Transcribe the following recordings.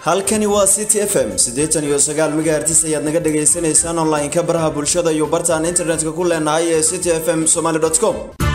halkani waa city f m siddeetan iyo sagaal megahertis ayaad naga dhagaysanaysaan online-ka baraha bulshada iyo bartaan internetka ku leenahay ee city f m somaly com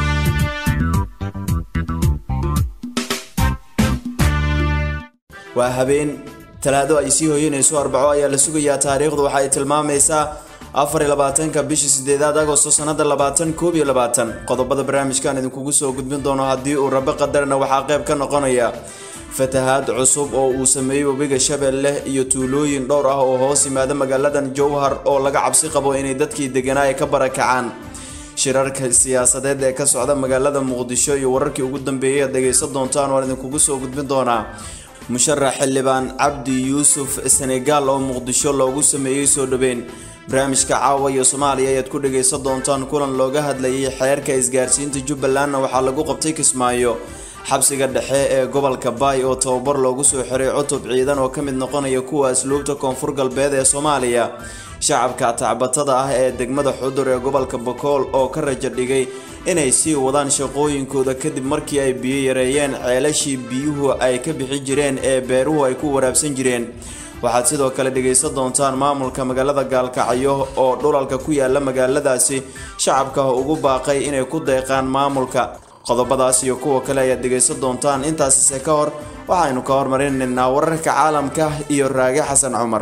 waa habeen talaado ay sii hoyanayso arbaco ayaa la sugayaa taariikhdu waxa ay tilmaamaysaa afar iyo labaatanka bishii sideedaad agosto sanada labaatan koob iyo labaatan qodobada barnaamijkan idinkugu soo gudbin doono haddii uu rabe qadarna waxaa qayb ka noqonaya fatahaad cusub oo uu sameeyey webiga shabeelle iyo tuulooyin dhowr ah oo hoos yimaada magaaladan jowhar oo laga cabsi qabo inay dadkii deganaa ay ka barakacaan shirarka siyaasadeed ee ka socda magaalada muqdisho iyo wararkii ugu dambeeyay aad dhegaysan doontaan waan idinkugu soo gudbin doonaa musharax xildhibaan cabdi yuusuf senegaal oo muqdisho loogu sameeyey soo dhaweyn barnaamijka caawa iyo soomaaliya ayaad ku dhagaysan doontaan kulan looga hadlayay xeerka isgaarsiinta jubbalandna waxaa lagu qabtay kismaayo xabsiga dhexe ee gobolka baay oo tababar loogu soo xiray cutub ciidan oo ka mid noqonaya kuwa asluubta koonfur galbeed ee soomaaliya shacabka tacbatada ah ee degmada xudur ee gobolka bakool oo ka rajo dhigay inay sii wadaan shaqooyinkooda kadib markii ay biyo yareeyeen ceelashii biyuhu ay ka bixi jireen ee beeruhu ay ku waraabsan jireen waxaad sidoo kale dhegaysan doontaan maamulka magaalada gaalkacyo oo dhulalka ku yaala magaaladaasi shacabka ugu baaqay inay ku deeqaan maamulka qodobadaas iyo kuwa kale ayaad dhegaysan doontaan intaasise ka hor waxaynu ka hormarinaynaa wararka caalamka iyo raage xasan cumar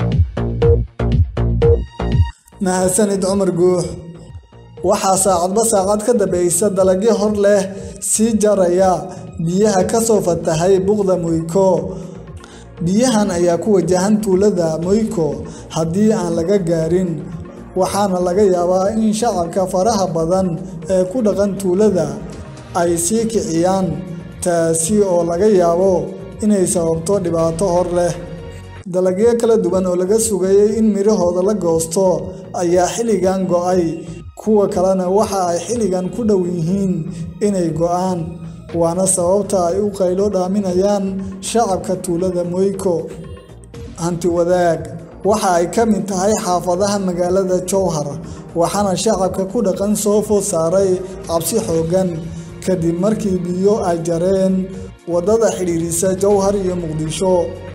mahadsanid cumar guux waxaa saacadba saacad ka dambaysa dalagyo hor leh sii jaraya biyaha kasoo fatahay buqda moyko biyahan ayaa ku wajahan tuulada moyko haddii aan laga gaarin waxaana laga yaabaa in shacabka faraha badan ee ku dhaqan tuulada ay sii kiciyaan taasi oo laga yaabo inay sababto dhibaato hor leh dalagyo kala duwan oo laga sugayay in midhahooda la goosto ayaa xilligan go-ay kuwa kalena waxa ay xilligan ku dhow yihiin inay go-aan waana sababta ay u qaylo dhaaminayaan shacabka tuulada moyko hanti wadaag waxa ay ka mid tahay xaafadaha magaalada jowhar waxaana shacabka ku dhaqan soo food saaray cabsi xooggan kadib markii biyo ay jareen waddada xidhiirisa jowhar iyo muqdisho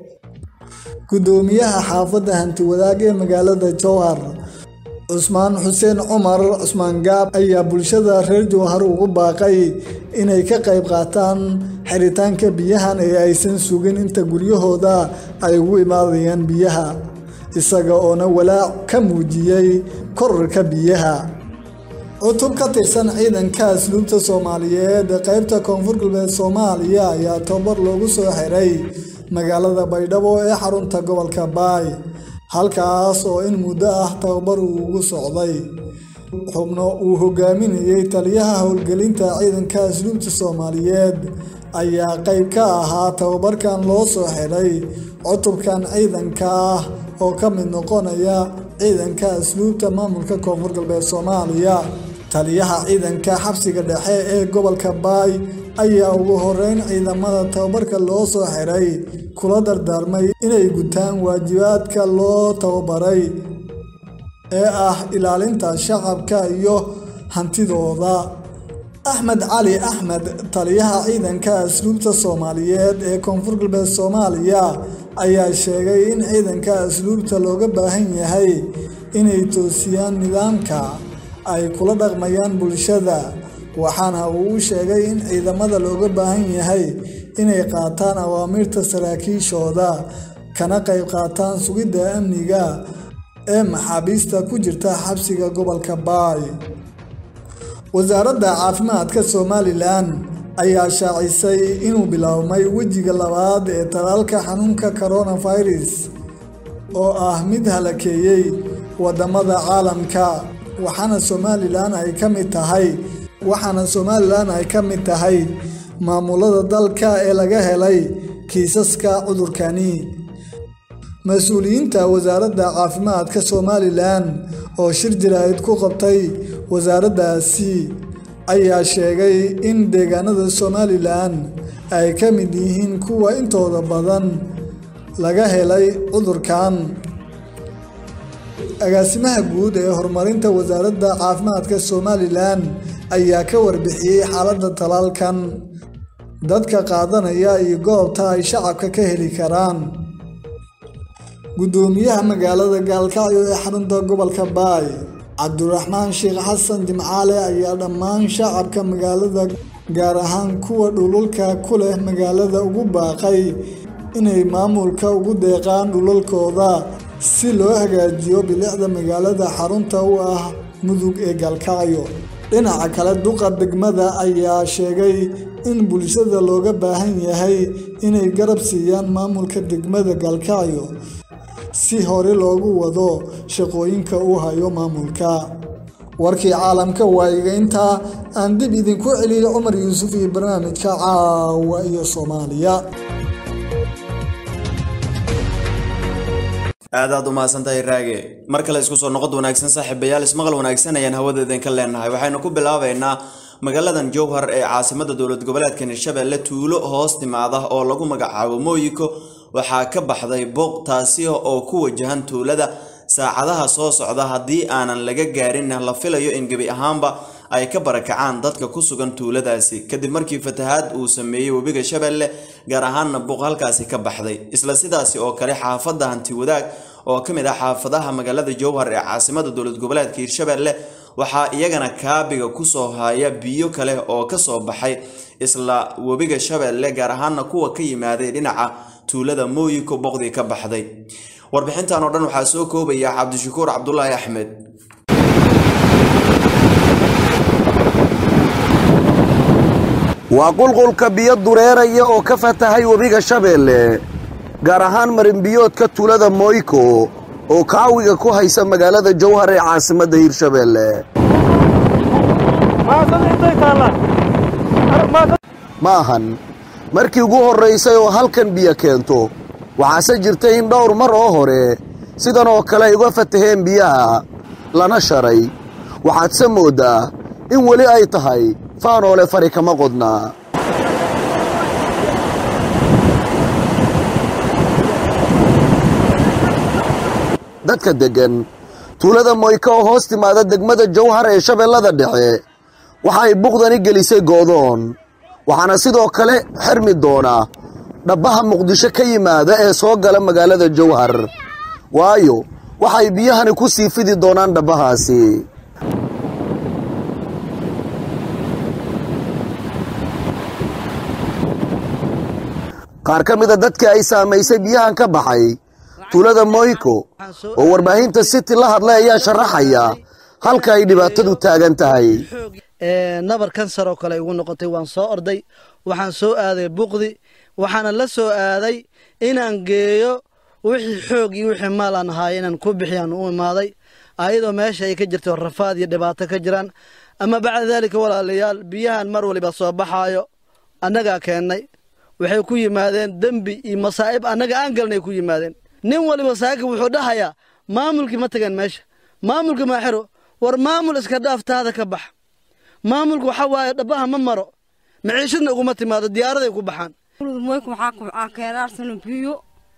guddoomiyaha xaafadda hanti wadaag ee magaalada jowhar cusmaan xuseen cumar cusmaan gaab ayaa bulshada reer jowhar ugu baaqay inay ka qayb qaataan xiritaanka biyahan ee aysan sugin inta guryahooda ay ugu imaadayaan biyaha isaga oona walaac ka muujiyey korarka biyaha cutub ka tirsan ciidanka asluubta soomaaliyeed ee qaybta koonfur galbeed soomaaliya ayaa tababar loogu soo xiray magaalada baydhabo ee xarunta gobolka baay halkaas oo in muddo ah tababar uu ugu socday xubno uu hogaaminayey taliyaha howlgelinta ciidanka asluubta soomaaliyeed ayaa qayb ka ahaa tababarkan loo soo xiray cutubkan ciidanka ah oo ka mid noqonaya ciidanka asluubta maamulka koonfur galbeed soomaaliya taliyaha ciidanka xabsiga dhexe ee gobolka baay ayaa ugu horeyn ciidamada tababarka loo soo xiray kula dardaarmay inay gutaan waajibaadka loo tababaray ee ah ilaalinta shacabka iyo hantidooda axmed cali axmed taliyaha ciidanka asluubta soomaaliyeed ee koonfur galbeed soomaaliya ayaa sheegay in ciidanka asluubta looga baahan yahay inay toosiyaan nidaamka ay kula dhaqmayaan bulshada waxaana uu u sheegay in ciidamada looga baahan yahay inay qaataan awaamiirta saraakiishooda kana qayb qaataan sugidda amniga ee maxaabiista ku jirta xabsiga gobolka baay wasaaradda caafimaadka somalilan ayaa shaacisay inuu biloawmay wejiga labaad ee talaalka xanuunka coronavirus oo ah mid halakeeyey wadamada caalamka waxaana somalilan ay ka mid tahay waxaana somalilan ay ka mid tahay maamulada dalka ee laga helay kiisaska cudurkani mas-uuliyiinta wasaaradda caafimaadka somalilan oo shir jaraa'id ku qabtay wasaaraddaasi ayaa sheegay in deegaanada somalilan ay ka mid yihiin kuwa intooda badan laga helay cudurkan agaasimaha guud ee horumarinta wasaaradda caafimaadka somalilan ayaa ka warbixiyey xaaladda talaalkan dadka qaadanaya iyo goobta ay shacabka ka heli karaan guddoomiyaha magaalada gaalkacyo ee xarunta gobolka baay cabdiraxmaan sheekh xasan jimcaale ayaa dhammaan shacabka magaalada gaar ahaan kuwa dhululka ku leh magaalada ugu baaqay inay maamulka ugu deeqaan dhulalkooda si loo hagaajiyo bilicda magaalada xarunta u ah mudug ee gaalkacyo dhinaca kale duqa degmada ayaa sheegay in bulshada looga baahan yahay inay garab siiyaan maamulka degmada gaalkacyo si hore loogu wado shaqooyinka uu hayo maamulka warkii caalamka waa iga intaa aan dib idinku celiyay cumar yuusuf iyo barnaamijka caawa iyo soomaaliya aadaad u mahadsantahay raage mar kale isku soo noqod wanaagsan saaxiibayaal ismaqal wanaagsan ayaan hawadeedan ka leenahay waxaynu ku bilaabaynaa magaaladan jowhar ee caasimada dowlad goboleedka hirshabelle tuulo hoos timaada oo lagu magacaabo mooyiko waxaa ka baxday booq taasi oo ku wajahan tuulada saacadaha soo socda haddii aanan laga gaarinna la filayo in gebi ahaanba ay ka barakacaan dadka ku sugan tuuladaasi kadib markii fatahaad uu sameeyey webiga shabeelle gaar ahaanna buuq halkaasi ka baxday isla sidaasi oo kale xaafadda hanti wadaag oo ka mid ah xaafadaha magaalada jowhar ee caasimada dowlad goboleedka hirshabelle waxaa iyagana kaabiga kusoo haya biyo kale oo kasoo baxay isla webiga shabeelle gaar ahaana kuwa ka yimaaday dhinaca tuulada mooyiko boqdii ka baxday warbixintan oo dhan waxaa soo koobaya cabdishakuur cabdulaahi axmed waa qulqulka biyo dureeraya oo ka fatahay webiga shabeelle gaar ahaan marinbiyoodka tuulada moyko oo kaawiga ku haysa magaalada jowhar ee caasimadda hirshabeelle ma ahan markii ugu horraysay oo halkan biyo keento waxaase jirtay in dhowr mar oo hore sidan oo kale ay uga fataheen biyaha lana sharay waxaadse mooddaa in weli ay tahay faanoole fari kama qodnaa dadka deggan tuulada moyka oo hoos timaada degmada jowhar ee shabeellada dhexe waxa ay buqdani gelisay goodoon waxaana sidoo kale xirmi doona dhabbaha muqdisho ka yimaada ee soo gala magaalada jowhar waayo waxay biyahani ku sii fidi doonaan dhabbahaasi qaar ka mida dadka ay saamaysay biyahan ka baxay tuulada moyko oo warbaahinta city la hadlay ayaa sharaxaya halka ay dhibaatadu taagan tahay nabar kansar oo kale igu noqotay waan soo orday waxaan soo aaday buqdi waxaana la soo aaday inaan geeyo wixii xoog iyo wixii maal aan ahaay inaan ku bixiyaan u imaaday ayadoo meesha ay ka jirto rafaad iyo dhibaato ka jiraan ama bacda daalika walaalayaal biyahan mar waliba soo baxaayo annagaa keennay waxay ku yimaadeen dembi iyo masaa'ib annaga aan galnay ku yimaadeen nin waliba saaka wuxuu dhahayaa maamulkii ma tageen meesha maamulka maaxiro war maamul iska dhaaftaada ka bax maamulku waxa waaye dhabbaha ma maro maciishadna uguma timaado diyaaraday ku baxaan moyka waxaa kubcaa keedaarsano biyo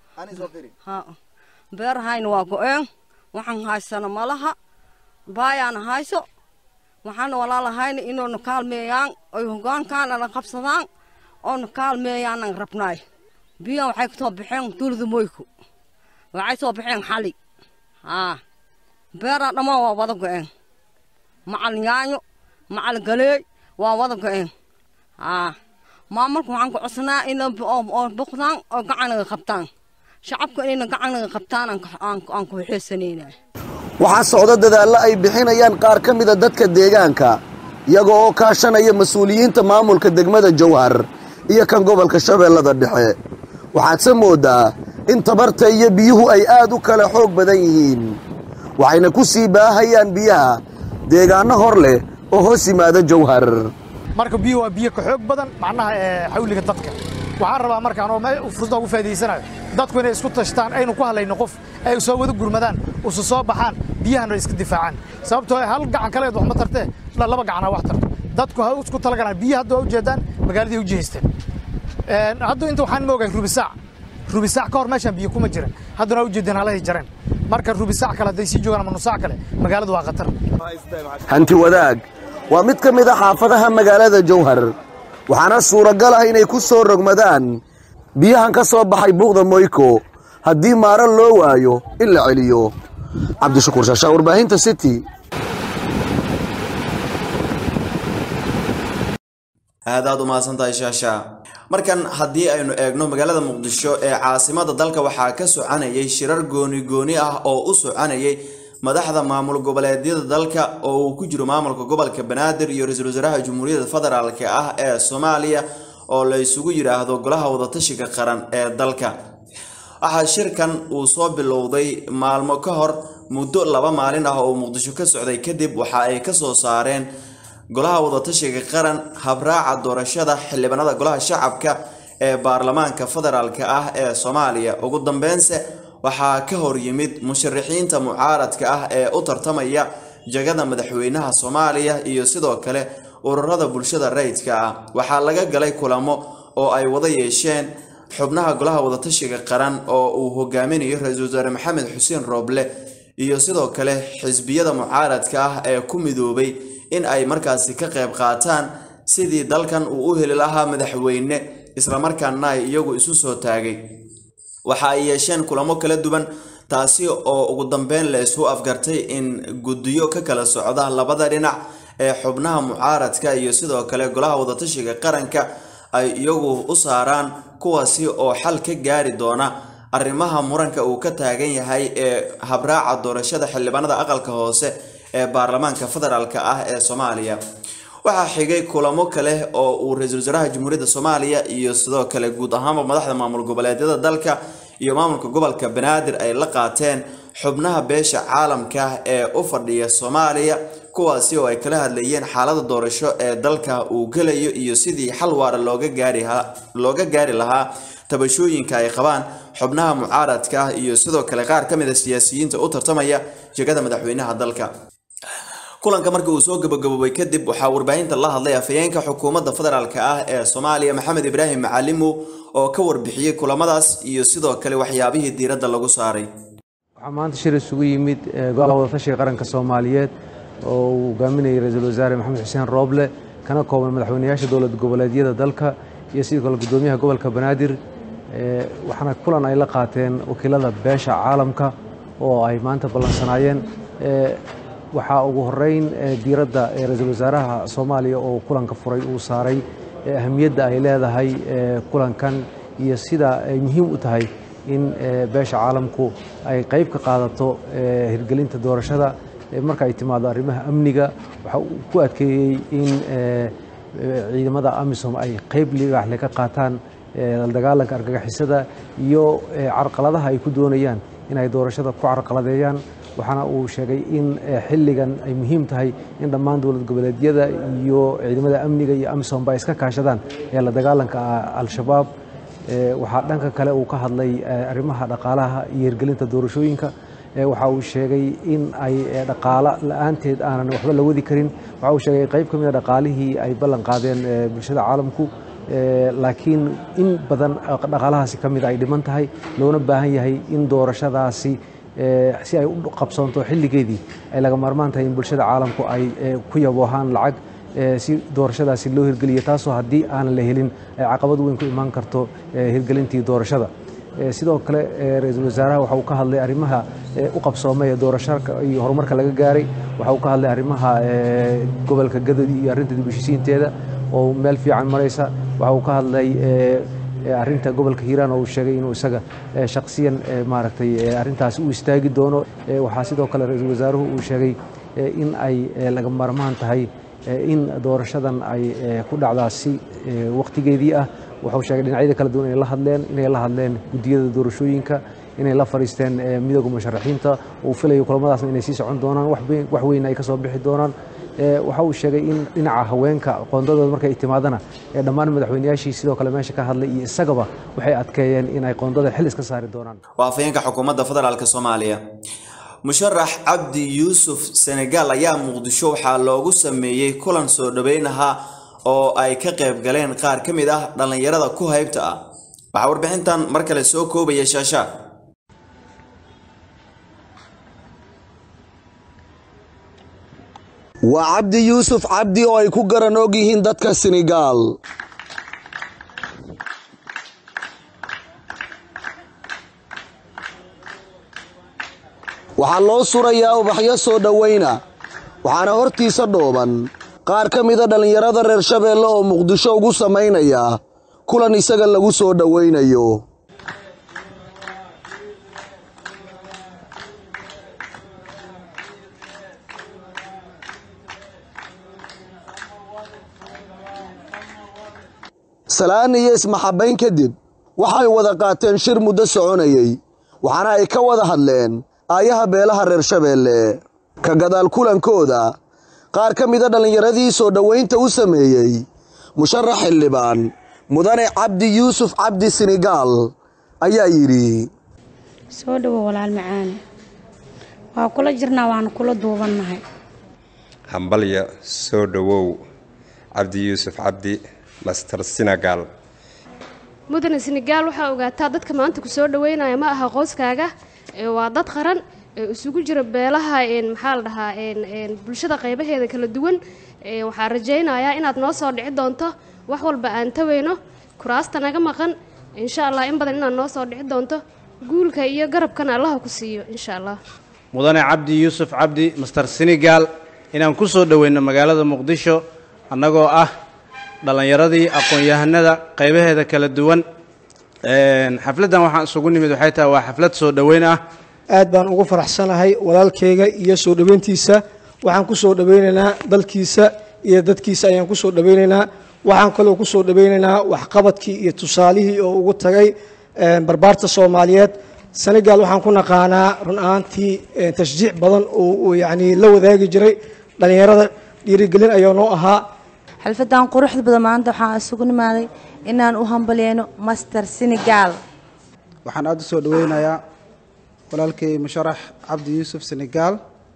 beerahayna waa go-een waxaan haysano malaha baayaana hayso waxaana walaalahayna inoona kaalmeeyaan oy hogaankaan ana qabsadaan oona kaalmeeyaanan rabnaay biyahan waxay kasoo baxeen tuulada moyku waxay soo baxeen xali haa beeraa dhammaan waa wada go-een macal yaanyo macal galeey waa wada go-een haa maamulka waxaan ku codsanaa inay boqdaan oo gacanaga qabtaan shacabka inayna gacanaga qabtaan aan ku xeesanayna waxaa socda dadaallo ay bixinayaan qaar ka mida dadka deegaanka iyaga oo kaashanaya mas-uuliyiinta maamulka degmada jowhar iyo kan gobolka shabeellada dhexe waxaadse mooddaa in tabarta iyo biyuhu ay aad u kala xoog badan yihiin waxayna ku sii baahayaan biyaha deegaanno hor leh oo hoos yimaada jowhar marka biyo waa biyo ka xoog badan macnaha xawliga dadka waxaan rabaa markaan oo fursada ugu faa'iidaysanayo dadku inay isku tashtaan aynu ku hadlayno qof ay soo wada gurmadaan usu soo baxaan biyahana iska difaacaan sababtoo hal gacan kaleed wax ma tartee laba gacanaa wax tarto dadku ha isku talagalaan biyo hadda waa ujeedaan magaaladii u jihaysteen hadda inta waxaan moogahay rubisaac rubisaac ka hor meeshaan biyo kuma jiran haddana waa ujeedeen halahay jareen marka rubisaac kale hadday sii joogaan ama nusaac kale magaaladu waa khatar hanti wadaag waa mid ka mid a xaafadaha magaalada jowhar waxaana suuragal ah inay ku soo rogmadaan biyahan ka soo baxay buuqda moyko haddii maaro loo waayo in la celiyo cabdishakuur shaashaa warbaahinta city aad aad u mahadsantahay shaasha markan haddii aynu eegno magaalada muqdisho ee caasimada dalka waxaa ka soconayay shirar gooni gooni ah oo u soconayay madaxda maamul goboleedyada dalka oo uu ku jiro maamulka gobolka banaadir iyo ra-iisul wasaaraha jamhuuriyadda federaalk ah ee soomaaliya oo la isugu yidhaahdo golaha wadatashiga qaran ee dalka waxaa shirkan uu soo bilowday maalmo ka hor muddo laba maalin ah oo muqdisho ka socday kadib waxa ay kasoo saareen golaha wadatashiga qaran habraaca doorashada xildhibaanada golaha shacabka ee baarlamaanka federaalk ah ee soomaaliya ugu dambeynse waxaa ka hor yimid musharaxiinta mucaaradka ah ee u tartamaya jagada madaxweynaha soomaaliya iyo sidoo kale ururada bulshada rayidka ah waxaa laga galay kulamo oo ay wada yeesheen xubnaha golaha wadatashiga qaran oo uu hogaaminayo ra-iisul wasaare maxamed xuseen rooble iyo sidoo kale xisbiyada mucaaradka ah ee ku midoobay in ay markaasi ka qayb qaataan sidii dalkan uu u heli lahaa madaxweyne islamarkaana ay iyagu isu soo taagay waxa ay yeesheen kulamo kala duwan taasi oo ugu dambeyn la isu afgartay in guddiyo ka kala socda labada dhinac ee xubnaha mucaaradka iyo sidoo kale golaha wadatashiga qaranka ay iyagu u saaraan kuwaasi oo xal ka gaari doona arrimaha muranka uu ka taagan yahay ee habraaca doorashada xildhibaanada aqalka hoose ee baarlamaanka federaalk ah ee soomaaliya waxaa xigay kulamo kale oo uu ra-iisul wasaaraha jamhuuriyadda soomaaliya iyo sidoo kale guud ahaanba madaxda maamul goboleedyada dalka iyo maamulka gobolka banaadir ay la qaateen xubnaha beesha caalamka ee u fadhiya soomaaliya kuwaasi oo ay kala hadlayeen xaalada doorasho ee dalka uu gelayo iyo sidii xal waara looga gaari looga gaari lahaa tabashooyinka ay qabaan xubnaha mucaaradka iyo sidoo kale qaar ka mid a siyaasiyiinta u tartamaya jegada madaxweynaha dalka kulanka markii uu soo gabagaboobay kadib waxaa warbaahinta la hadlay afhayeenka xukuumadda federaalk ah ee soomaaliya maxamed ibraahim macalimow oo ka warbixiyey kulamadaas iyo sidoo kale waxyaabihii diiradda lagu saaray waxaa maanta shir isugu yimid golaha wadatashiga qaranka soomaaliyeed oo uu hogaaminayay ra-iisul wasaare maxamed xuseen rooble kana kooban madaxweynayaasha dowlad goboleedyada dalka iyo sidoo kale gudoomiyaha gobolka banaadir waxaana kulan ay la qaateen wakiilada beesha caalamka oo ay maanta ballansanaayeen waxaa ugu horeyn diiradda ra-iisul wasaaraha soomaaliya oo kulanka furay uu saaray ahamiyadda ay leedahay kulankan iyo sida ay muhiim u tahay in beesha caalamku ay qayb ka qaadato hirgelinta doorashada marka ay timaado arrimaha amniga waxa uu ku adkeeyey in ciidamada amisom ay qayb libaaxle ka qaataan la dagaalanka argagixisada iyo carqaladaha ay ku doonayaan inay doorashada ku carqaladeeyaan waxaana uu sheegay in xilligan ay muhiim tahay in dhammaan dowlad goboleedyada iyo ciidamada amniga iyo amisomba ay iska kaashadaan ee la dagaalanka al-shabaab waxaa dhanka kale uu ka hadlay arrimaha dhaqaalaha iyo hirgelinta doorashooyinka waxa uu sheegay in ay dhaqaalo la-aanteed aanan waxba la wadi karin waxa uu sheegay qayb ka mid a dhaqaalihii ay ballan qaadeen bulshada caalamku laakiin in badan dhaqaalahaasi ka mid ay dhiman tahay loona baahan yahay in doorashadaasi si ay u qabsoonto xilligeedii ay laga maarmaan tahay in bulshada caalamku ay ku yaboohaan lacag si doorashadaasi loo hirgeliyo taasoo haddii aanan la helin ay caqabad weyn ku imaan karto hirgelintii doorashada sidoo kale ra-iisul wasaaraha waxa uu ka hadlay arrimaha u qabsoomay ee doorashaka iyo horumarka laga gaaray waxa uu ka hadlay arrimaha gobolka gadodi iyo arrinta dib u heshiisiinteeda oo meel fiican maraysa waxa uu ka hadlay arrinta gobolka hiiraan oo uu sheegay inuu isaga shakhsiyan maaragtay arrintaasi u istaagi doono waxaa sidoo kale ra-iisul wasaaruhu uu sheegay in ay laga maarmaan tahay in doorashadan ay ku dhacdaa si wakhtigeedii ah wuxuu sheegay dhinacyada kala duwan inay la hadleen inay la hadleen guddiyada doorashooyinka inay la fadhiisteen midooda musharaxiinta uu filayo kulamadaasna inay sii socon doonaan wax weyn ay ka soo bixi doonaan waxa uu sheegay in dhinaca haweenka qoondadooda markay timaadana dhammaan madaxweynayaashii sidoo kale meesha ka hadlay iyo isagaba waxay adkeeyeen in ay qoondada xil iska saari doonaan waa afhayeenka xukuumadda federaalk soomaaliya musharax cabdi yuusuf senegaal ayaa muqdisho waxaa loogu sameeyey kulan soo dhoweyn ahaa oo ay ka qayb galeen qaar ka mid ah dhallinyarada ku haybta ah waxaa warbixintan mar kale soo koobaya shaasha waa cabdi yuusuf cabdi oo ay ku garan og yihiin dadka senegaal waxaa loo surayaa ubaxyo soo dhowayna waxaana hortiisa dhooban qaar ka mida dhallinyarada reer shabeelle oo muqdisho ugu samaynaya kulan isaga lagu soo dhowaynayo salaan iyo ismaxabbayn kadib waxay wada qaateen shir muddo soconayey waxaana ay ka wada hadleen aayaha beelaha reer shabeelle ka gadaal kulankooda qaar ka mida dhallinyaradii soo dhowaynta u sameeyey musharax xildhibaan mudane cabdi yuusuf cabdi sinigaal ayaa yidhi soo dhowow walaal macaane waa kula jirnaa waana kula duubannahay hambalya soo dhowow cabdi yuusuf cabdi master senegal mudane senegaal waxaa ogaataa dadka maanta ku soo dhoweynaya ma aha qoyskaaga ee waa dad qaran ee isugu jira beelaha maxaa la dhahaa bulshada qaybaheeda kala duwan waxaa rajaynayaa inaad noo soo dhici doonto wax walba aan taweyno kuraasta naga maqan insha allah in badan inaad noo soo dhici doonto guulka iyo garabkana allaha ku siiyo insha allah mudane cabdi yuusuf cabdi master senegal inaan ku soo dhoweyno magaalada muqdisho annagoo ah dhallinyaradii aqoon-yahanada qaybaheeda kala duwan xafladdan waxaan isugu nimid waxay tahay waa xaflad soo dhoweyn ah aad baan ugu faraxsanahay walaalkayga iyo soo dhoweyntiisa waxaan ku soo dhoweynaynaa dalkiisa iyo dadkiisa ayaan ku soo dhoweynaynaa waxaan kaloo ku soo dhoweynaynaa waxqabadkii iyo tusaalihii oo ugu tagay barbaarta soomaaliyeed senegal waxaan ku naqaanaa run ahaantii tashjiic badan oo yacni la wadaagi jiray dhallinyarada dhiirigelin ayaa noo ahaa xalfadan quruxda badan maanta waxaan isugu nimaaday inaan u hambalyeeno master senegal waxaan aada u soo dhoweynayaa walaalkay musharax cabdi yuusuf senegal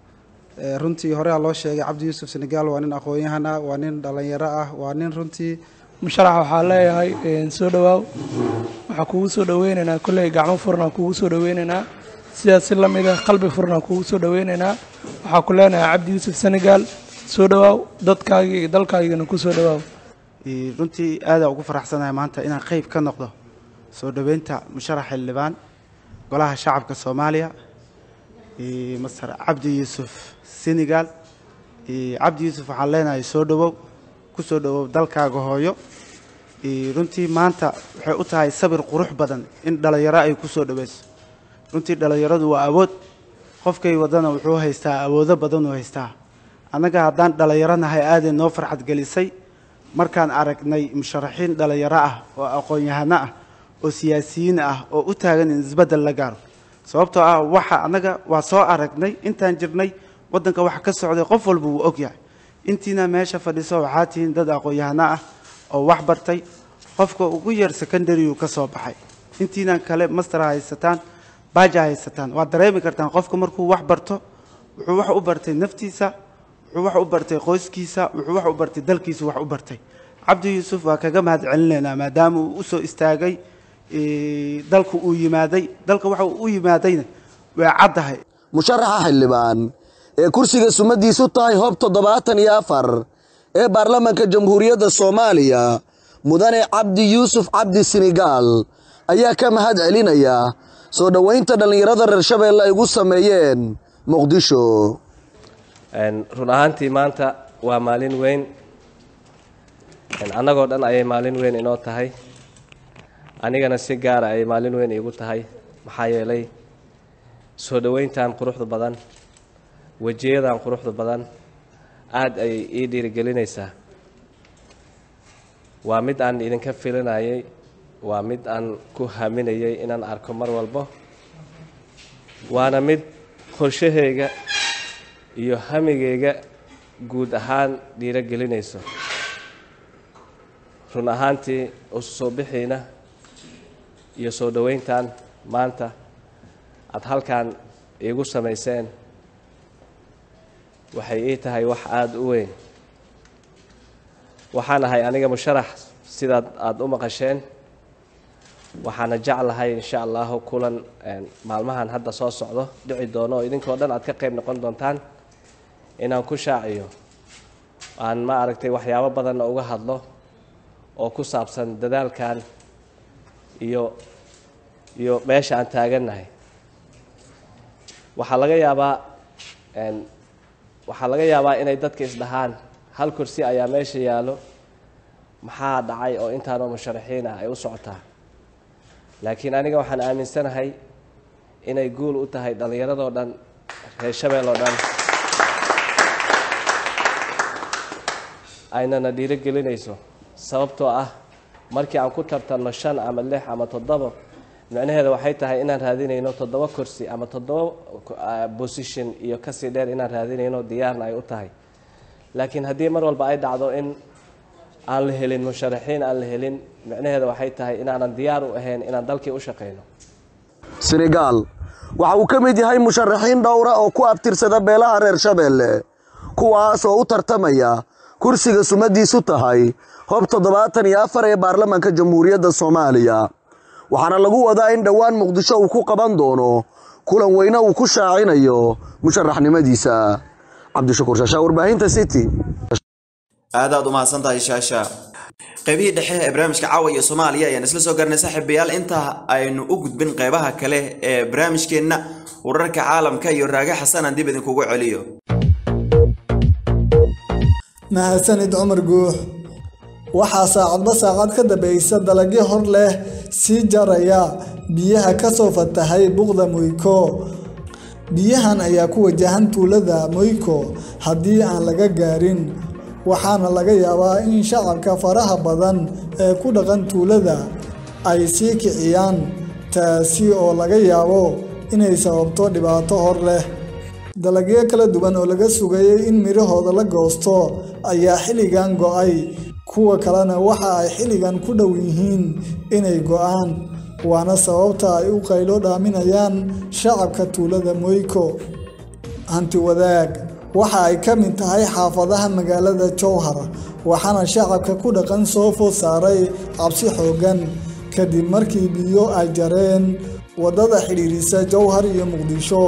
runtii horea loo sheegay cabdi yuusuf senegal waa nin aqoon-yahan ah waa nin dhallinyaro ah waa nin runtii musharax waxaa leeyahay soo dhowaaw waxaa kugu soo dhoweynaynaa kolley gacmo furnaan kugu soo dhoweynaynaa sidaas si lamid ah qalbi furnaan kugu soo dhoweynaynaa waxaa ku leenahay cabdi yuusuf senegal soo dhowaaw dadkaagii iyo dalkaagina ku soo dhowaaw runtii aadaa ugu faraxsanahay maanta inaan qeyb ka noqdo soo dhoweynta musharax xildhibaan golaha shacabka soomaaliya master cabdi yuusuf senegal cabdi yuusuf waxaan leenahay soo dhowow ku soo dhowow dalkaaga hooyo runtii maanta waxay u tahay sabir qurux badan in dhallinyaro ay ku soo dhoweyso runtii dhallinyaradu waa awood qofkay wadana wuxuu haystaa awoodo badanuu haystaa annaga haddaan dhallinyaro nahay aaday noo farxad gelisay markaan aragnay musharaxiin dhallinyaro ah oo aqoon-yahano ah oo siyaasiyiin ah oo u taagan in isbeddel la gaaro sababtoo ah waxa annaga waa soo aragnay intaan jirnay waddanka waxa ka socday qof walba wuu og yahay intiina meesha fadhiso waxaa tihiin dad aqoon-yahano ah oo wax bartay qofka ugu yar secondaryuu ka soo baxay intiina kale master haysataan baaja haysataan waad dareemi kartaan qofka markuu wax barto wuxuu wax u bartay naftiisa wuxuu wax u bartay qoyskiisa wuxuu wax u bartay dalkiisa wax u bartay cabdi yuusuf waa kaga mahad celinaynaa maadaama uu u soo istaagay dalku uu yimaaday dalka waxa uu u yimaadayna waa caddahay musharaxa xildhibaan ee kursiga sumadiisu tahay hoob toddobaatan iyo afar ee baarlamaanka jamhuuriyadda soomaaliya mudane cabdi yuusuf cabdi senegal ayaa ka mahad celinaya soo dhoweynta dhallinyarada reer shabeelle ay ugu sameeyeen muqdisho run ahaantii maanta waa maalin weyn annagoo dhan ayay maalin weyn inoo tahay anigana si gaara ayay maalin weyn iigu tahay maxaa yeelay soo dhoweyntan quruxda badan wejiyadan quruxda badan aada ayay ii dhiirigelinaysaa waa mid aan idinka filinayay waa mid aan ku haminayay inaan arko mar walbo waana mid qorshahayga iyo hamigayga guud ahaan dhiirogelinayso run ahaantii usu soo bixiina iyo soo dhoweyntan maanta aada halkan iigu samayseen waxay ii tahay wax aada u weyn waxaan ahay aniga musharax sidaad aada u maqasheen waxaana jeclahay insha allahu kulan maalmahan hadda soo socdo dhici doono oo idinkoo dhan aad ka qayb noqon doontaan inaan ku shaaciyo aan ma aragtay waxyaabo badanna uga hadlo oo ku saabsan dadaalkan iyo iyo meesha aan taagannahay waxaa laga yaabaa een, waxaa laga yaabaa inay dadka isdhahaan hal kursi ayaa meesha yaallo maxaa dhacay oo intaanoo musharaxiin ah ay u socotaa laakiin aniga waxaan aaminsanahay inay guul u tahay dhallinyaradoo dhan reer shabeel oo dhan aynana dhiirogelinayso sababtoo ah markii aan ku tartanno shan ama lix ama toddobo micnaheeda waxay tahay inaan raadinayno toddoba kursi ama toddoba ah, position iyo kasii dheer inaan raadinayno diyaarna ay u tahay laakiin haddii mar walba ay dhacdo in aan la helin musharaxiin aan la helin micnaheeda waxay tahay inaanan diyaar u ahayn inaan dalkii u shaqayno senegaal waxa uu ka mid yahay musharaxiin dhowra oo ku abtirsada beelaha reer shabeelle kuwaas oo u tartamaya kursiga sumadiisu tahay hob toddobaatan iyo afar ee baarlamaanka jamhuuriyadda soomaaliya waxaana lagu wadaa in dhowaan muqdisho uu ku qaban doono kulan weyne uu ku shaacinayo musharaxnimadiisa cabdishakuur shaashaa warbaahinta city aadaad u mahadsan tahay shaasha qaybihii dhexe ee barnaamijka caawa iyo soomaaliya ayaan isla soo garanay saaxiibayaal inta aynu u gudbin qaybaha kale ee barnaamijkeenna wararka caalamka iyo raage xasanaan dib idinkugu celiyo mahadsanid cumar guux waxaa saacadba saacad ka dambaysa dalagyo hor leh sii jaraya biyaha kasoo fatahay buqda moyko biyahan ayaa ku wajahan tuulada moyko haddii aan laga gaarin waxaana laga yaabaa in shacabka faraha badan ee ku dhaqan tuulada ay sii kiciyaan taasi oo laga yaabo inay sababto dhibaato hor leh dalagyo kala duwan oo laga sugayay in midhahooda la goosto ayaa xilligan go'ay kuwa kalena waxa ay xilligan ku dhow yihiin inay go'aan waana sababta ay u qaylo dhaaminayaan shacabka tuulada moyko hanti wadaag waxa ay ka mid tahay xaafadaha magaalada jowhar waxaana shacabka ku dhaqan soo food saaray cabsi xooggan kadib markii biyo ay jareen waddada xidhiirisa jowhar iyo muqdisho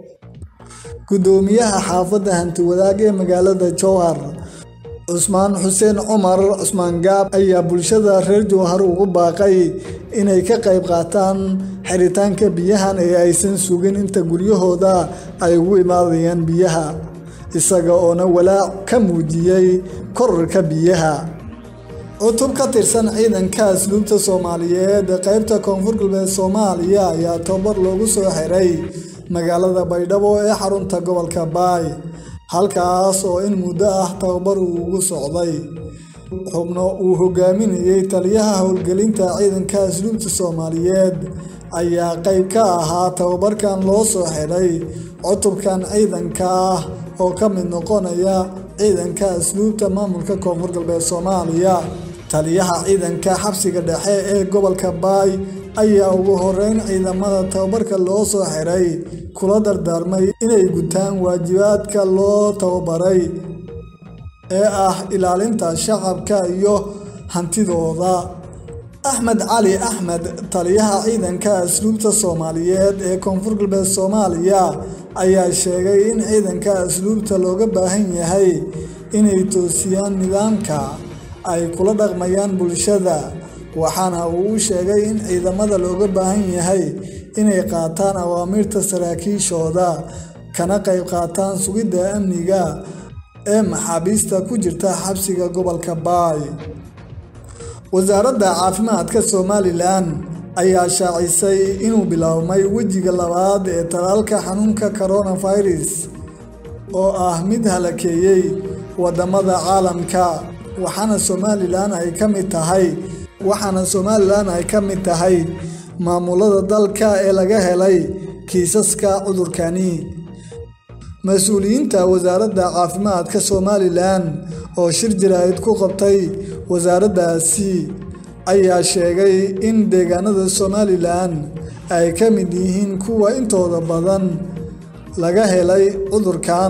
gudoomiyaha xaafadda hanti wadaag ee magaalada jowhar cusmaan xuseen cumar cusmaan gaab ayaa bulshada reer jowhar ugu baaqay inay ka qayb qaataan xiritaanka biyahan ee aysan sugin inta guryahooda ay ugu imaadayaan biyaha isaga oona walaac ka muujiyey korarka biyaha cutub ka tirsan ciidanka asluubta soomaaliyeed ee qaybta koonfur galbeed soomaaliya ayaa tababar loogu soo xiray magaalada baydhabo ee xarunta gobolka baay halkaas oo in muddo ah tababar uu ugu socday xubno uu hogaaminayey taliyaha howlgelinta ciidanka asluubta soomaaliyeed ayaa qayb ka ahaa tababarkan loo soo xiray cutubkan ciidanka ah oo ka mid noqonaya ciidanka asluubta maamulka koonfur galbeed soomaaliya taliyaha ciidanka xabsiga dhexe ee gobolka baay ayaa ugu horeyn ciidamada tababarka loo soo xiray kula dardaarmay inay gutaan waajibaadka loo tababaray ee ah ilaalinta shacabka iyo hantidooda axmed cali axmed taliyaha ciidanka asluubta soomaaliyeed ee koonfur galbeed soomaaliya ayaa sheegay in ciidanka asluubta looga baahan yahay inay toosiyaan nidaamka ay kula dhaqmayaan bulshada waxaana uu u sheegay in ciidamada looga baahan yahay inay qaataan awaamiirta saraakiishooda kana qayb qaataan sugidda amniga ee maxaabiista ku jirta xabsiga gobolka baay wasaaradda caafimaadka somalilan ayaa shaacisay inuu biloawmay wejiga labaad ee talaalka xanuunka coronavirus oo ah mid halakeeyey wadamada caalamka waxaana somalilan ay ka mid tahay waxaana somalilan ay ka mid tahay maamulada dalka ee laga helay kiisaska cudurkani mas-uuliyiinta wasaaradda caafimaadka somalilan oo shir jaraa'id ku qabtay wasaaraddaasi ayaa sheegay in deegaanada somalilan ay ka mid yihiin kuwa intooda badan laga helay cudurkan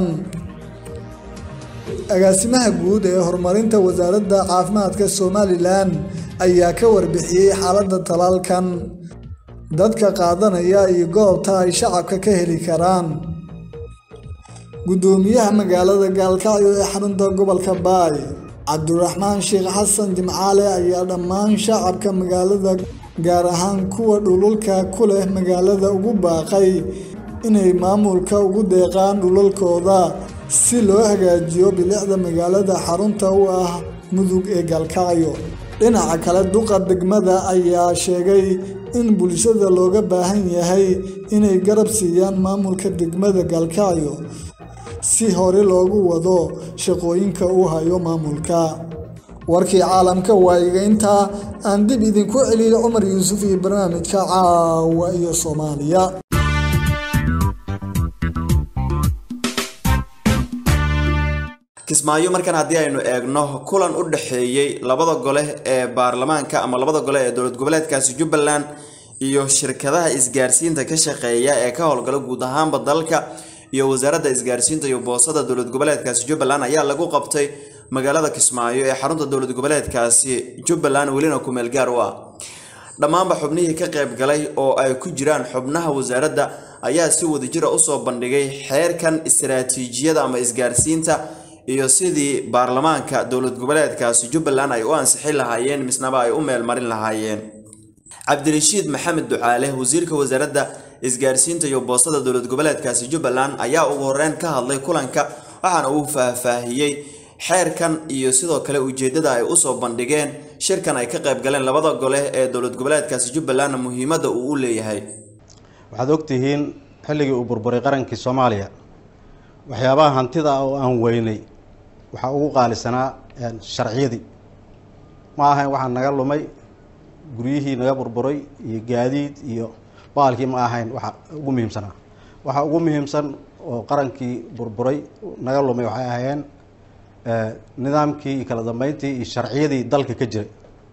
agaasimaha guud ee horumarinta wasaaradda caafimaadka somalilan ayaa ka warbixiyey xaaladda talaalkan dadka qaadanaya iyo goobta ay shacabka ka heli karaan gudoomiyaha magaalada gaalkacyo ee xarunta gobolka baay cabdiraxmaan sheekh xasan jimcaale ayaa dhammaan shacabka magaalada gaar ahaan kuwa dhululka ku leh magaalada ugu baaqay inay maamulka ugu deeqaan dhulalkooda si loo hagaajiyo bilicda magaalada xarunta u ah mudug ee galkacyo dhinaca kale duqa degmada ayaa sheegay in bulshada looga baahan yahay inay garab siiyaan maamulka degmada galkacyo si hore loogu wado shaqooyinka uu hayo maamulka warkii caalamka waa iga intaa aan dib idinku celiyo cumar yuusuf iyo barnaamijka caawa iyo soomaaliya kismaayo markan haddii aynu eegno kulan u dhexeeyey labada gole ee baarlamaanka ama labada gole ee dowlad goboleedkaasi jubbaland iyo shirkadaha isgaarsiinta ka shaqeeya ee ka howlgala guud ahaanba dalka iyo wasaaradda isgaarsiinta iyo boosada dowlad goboleedkaasi jubbaland ayaa lagu qabtay magaalada kismaayo ee xarunta dowlad goboleedkaasi jubbaland welina kumeel gaar u ah dhammaanba xubnihii ka qayb galay oo ay ku jiraan xubnaha wasaaradda ayaa si wadajira usoo bandhigay xeerkan istaraatiijiyada ama isgaarsiinta iyo sidii baarlamaanka dowlad goboleedkaasi jubbaland ay u ansixin lahaayeen misnaba ay u meelmarin lahaayeen cabdirashiid maxamed ducaale wasiirka wasaaradda isgaarsiinta iyo boosada dowlad goboleedkaasi jubbaland ayaa ugu horeyn ka hadlay kulanka waxaana uu faahfaahiyey xeerkan iyo sidoo kale ujeedada ay usoo bandhigeen shirkan ay ka qayb galeen labada gole ee dowlad goboleedkaasi jubbalandna muhiimadda uu u leeyahay waxaad ogtihiin xilligii uu burburay qarankii soomaaliya waxyaabaha hantida ah oo aan weynay waxaa ugu qaalisanaa sharciyadii ma ahayn waxaa naga lumay guryihii naga burburay iyo gaadiid iyo baalkii ma ahayn waxa ugu muhiimsanaa waxa ugu muhiimsan oo qarankii burburay naga lumay waxay ahaayeen nidaamkii iyo kala dambeyntii iyo sharciyadii dalka ka jiray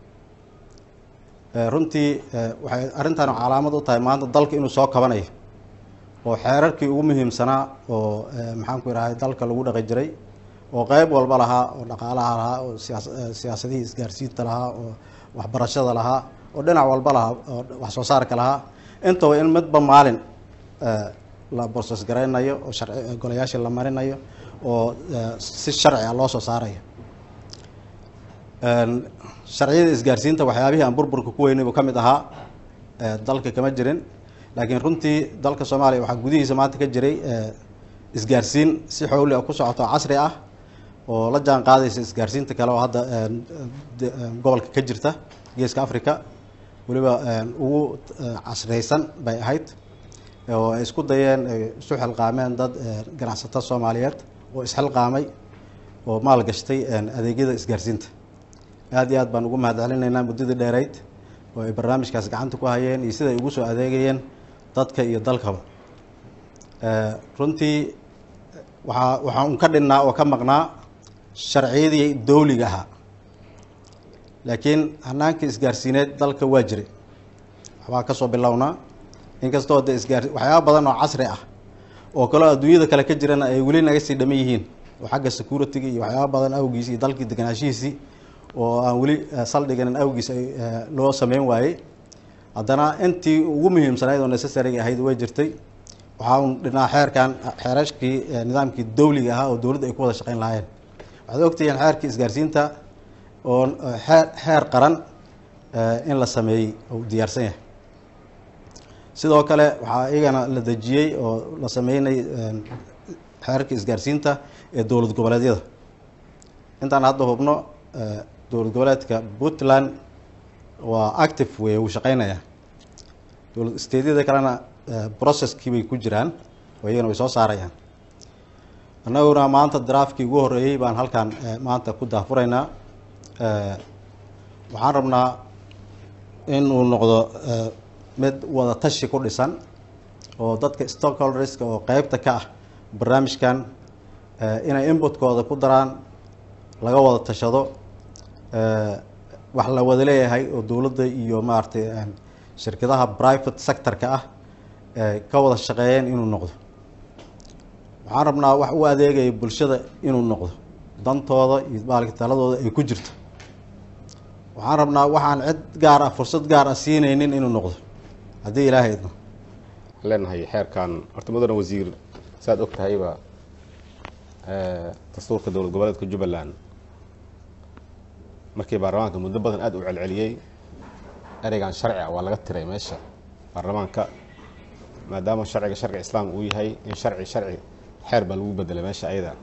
runtii waxay arrintan calaamad u tahay maanta dalka inuu soo kabanayo oo xeerarkii ugu muhiimsanaa oo maxaanku idhahay dalka lagu dhaqi jiray oo qeyb walba lahaa oo dhaqaalaha lahaa oo siyaasadihii isgaarsiinta lahaa oo waxbarashada lahaa oo dhinac walba lahaa oo wax soo saarka lahaa intaba in midba maalin la borsos garaynayo oo sharci golayaashii la marinayo oo si sharci ah loo soo saarayo sharciyada isgaarsiinta waxyaabihii aan burburka ku weynay buu ka mid ahaa dalka kama jirin laakiin runtii dalka soomaaliya waxaa gudihiisa maanta ka jiray isgaarsiin si xowli ah ku socoto casri ah oo la jaan qaadaysa isgaarsiinta kale oo hadda gobolka ka jirta geeska africa weliba ugu casriyeysan bay ahayd oo ay isku dayeen ay isu xilqaameen dad ganacsato soomaaliyeed oo isxilqaamay oo maal gashtay adeegyada isgaarsiinta aad iyo aad baan ugu mahad celinaynaa muddadii dheereyd oo ay barnaamijkaas gacanta ku hayeen iyo siday ugu soo adeegayeen dadka iyo dalkaba runtii waxaa waxaa un ka dhinnaa oo ka maqnaa sharciyadii dowliga ahaa laakiin hanaanka isgaarsiineed dalka waa jiray waxbaa kasoo bilownaa inkastoo de isgaar waxyaaba badan oo casri ah oo kaloo adduunyada kale ka jirana ay weli naga sii dhaman yihiin oo xagga security-ga iyo waxyaaba badan awgiis iyo dalkii deganaashihiisii oo aan weli saldhiganin awgiis ay loo sameyn waayey haddana intii ugu muhiimsanayd oo necessariga ahayd way jirtay waxaa un dhinaa xeerkan xeerashkii nidaamkii dowliga ahaa oo dowladda ay ku wada shaqeyn lahaayeen waxaad ogtihiin xeerkii isgaarsiinta oo xeer xeer qaran in la sameeyey oo u diyaarsan yahay sidoo kale waxaa iyagana la dejiyey oo la sameynay xeerarkii isgaarsiinta ee dowlad goboleedyada intaan hadda hubno dowlad goboleedka puntland waa active wey uu shaqeynaya dowlad steedyada kalena processkii bay ku jiraan oo iyagana way soo saarayaan annaguna maanta draafkii ugu horreeyey baan halkan maanta ku daafuraynaa waxaan rabnaa in uu noqdo mid wada tashi ku dhisan oo dadka stockholderska oo qeybta ka ah barnaamijkan inay inputkooda ku daraan laga wada tashado wax la wada leeyahay oo dowladda iyo maaragtay shirkadaha private sector-ka ah ka wada shaqeeyeen inuu noqdo waxaan rabnaa wax u adeegaya bulshada inuu noqdo dantooda iyo maalka taladooda ay ku jirto waxaan rabnaa waxaan cid gaar ah fursad gaar ah siinaynin inuu noqdo haddii ilaahay idno waxaan leenahay xeerkan horta mudane wasiir saaad og tahayba dastuurka dowlad goboleedka jubbaland markii baarlamaanka muddo badan aada u celceliyey ereygan sharci ah waa laga tiray meesha baarlamaanka maadaama sharciga sharci islaam uu yahay in sharci sharci xeer baa lagu bedelay meesha ayada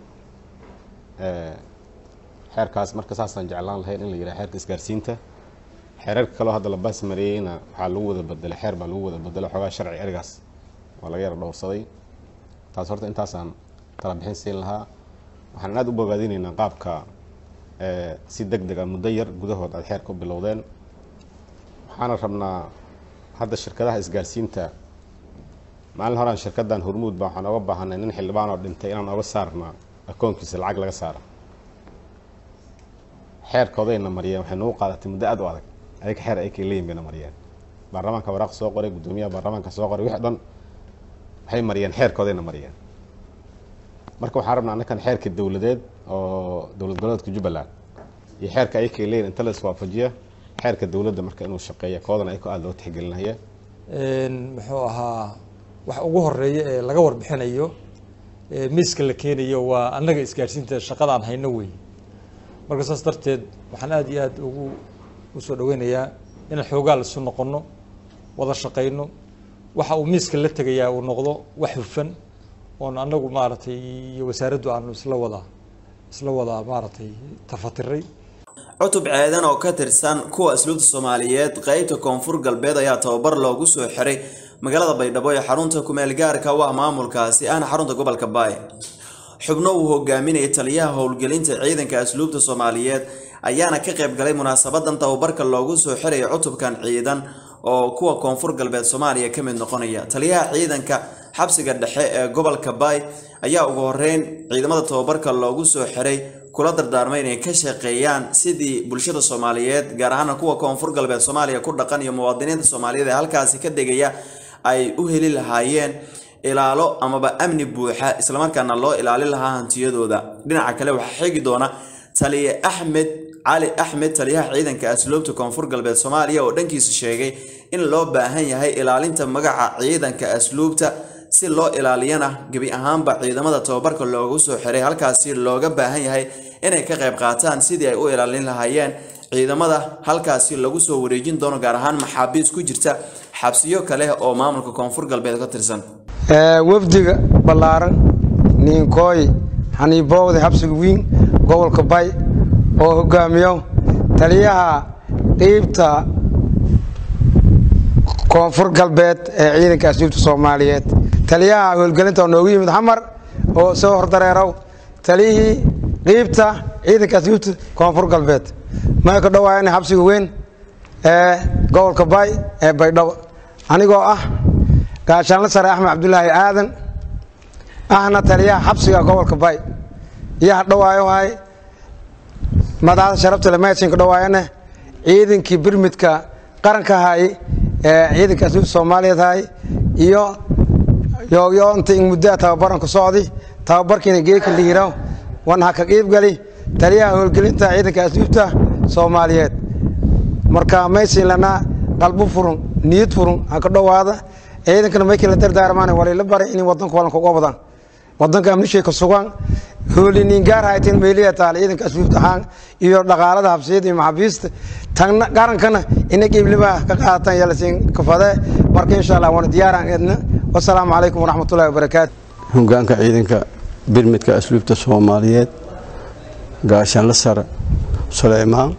xeerkaas marka saasaan jeclaan lahayn in la yidhaha xeerka isgaarsiinta xeerarka kaloo hadda la baas mareeyeyna waxaa lagu wada bedelay xeer baa lagu wada bedelay xoogaa sharci erigaas waa laga yara dhowrsaday taas horta intaasaan tala bixin siin lahaa waxaan aada u bogaadinaynaa qaabka si deg deg a muddo yar gudahood aad xeerka u bilowdeen waxaana rabnaa hadda shirkadaha isgaarsiinta maalin horaan shirkaddan hormuud baa waxaan oga baahanay nin xildhibaan oo dhintay inaan oga saarnaa akoonkiisa lacag laga saara xeerkoodayna mariyeen waxay nagu qaadatay muddo aad u adag ayaga xeer ayakay leeyihin bayna mariyeen baarlamaanka waraaq soo qoray guddoomiyaha baarlamaanka soo qoray wixii dhan waxay mariyeen xeerkoodayna mariyeen marka waxaan rabnaa annakan xeerka dowladeed oo dowlad goboleedka jubbaland iyo xeerka ayakay leeyihin inta la iswaafajiya xeerka dowladda marka inuu shaqeeya koodana ayako aada loo tixgelinaya muxuu ahaa waxa ugu horeeya ee laga warbixinayo miiska la keenayo waa annaga isgaarsiinta shaqadaan hayno wey marka saas darteed waxaan aada iyo aada ugu usoo dhaweynayaa inaan xoogaal isu noqono wada shaqayno waxa uu miiska la tegayaa uu noqdo wax hufan oon annagu maaragtay iyo wasaaraddu aanu isla wada isla wada maaragtay tafatiray cutub ceedan oo ka tirsan kuwa asluubta soomaaliyeed qeybta koonfur galbeed ayaa tababar loogu soo xiray magaalada baydhabo ee xarunta kumeel gaarka u ah maamulkaasi ahna xarunta gobolka baay xubno uu hogaaminayay taliyaha howlgelinta ciidanka asluubta soomaaliyeed ayaana ka qayb galay munaasabadan tababarka loogu soo xiraya cutubkan ciidan oo kuwa koonfur galbeed soomaaliya ka mid noqonaya taliyaha ciidanka xabsiga dhexe ee gobolka baay ayaa ugu horeyn ciidamada tababarka loogu soo xiray kula dardaarmay inay ka shaqeeyaan sidii bulshada soomaaliyeed gaar ahaana kuwa koonfur galbeed soomaaliya ku dhaqan iyo muwaadiniinta soomaaliyeed ee halkaasi ka degaya ay u heli lahaayeen ilaalo amaba amni buuxa islamarkaana loo ilaalin lahaa hantiyadooda dhinaca kale waxaa xigi doona taliye axmed cali axmed taliyaha ciidanka asluubta koonfur galbeed soomaaliya oo dhankiisa sheegay in loo baahan yahay ilaalinta magaca ciidanka asluubta si loo ilaaliyana gebi ahaanba ciidamada tababarka loogu soo xiray halkaasi looga baahan yahay inay ka qayb qaataan sidii ay u ilaalin lahaayeen ciidamada halkaasi lagu soo wareejin doono gaar ahaan maxaabiis ku jirta xabsiyo kale oo maamulka koonfur galbeed ka tirsan wafdiga ballaaran niinkooy xaniiboowda xabsiga wiin gobolka bay oo hogaamiyo taliyaha qiibta koonfur galbeed ee ciidanka asluubta soomaaliyeed taliyaha howlgelinta oo noogu yimid xamar oo soo hordareerow taliyihii qiibta ciidanka asluubta koonfur galbeed may ka dhawaayana xabsiga weyn ee gobolka bay ee baydhabo anigoo ah gaashaanle sare axmed cabdulaahi aadan ahna taliyaha xabsiga gobolka bay iyo hadhawaayohay madaxda sharafta lemaysinka dhawaayana ciidankii birmidka qaranka hay ee ciidanka asluubta soomaaliyeed hay iyo yoogyo inta in muddaa tababaran ku socdi tababarkiina geeka liiro wan ha ka qiibgali taliyaha howlgelinta ciidanka asluubta soomaaliyeed marka maysin lanaa qalbo furun niyad furun ha ka dhowaada ciidankana maykii la dardaarmaan walila baray inay wadanka walan kuga wadaan wadanka amnishay ka sugan hooliniin gaar hayteen meeliya taal ciidanka asluubta ahaan iyo dhaqaalada habsiyada iyo maxaabiista tagna qarankana ina qiibliba ka qaadatan yalasiin kafade marka insha allah waana diyaaraan eedna wasalaamu calaykum waraxmatullahi wabarakaatu hogaanka ciidanka birmidka asluubta soomaaliyeed gaashaanle sare suleymaan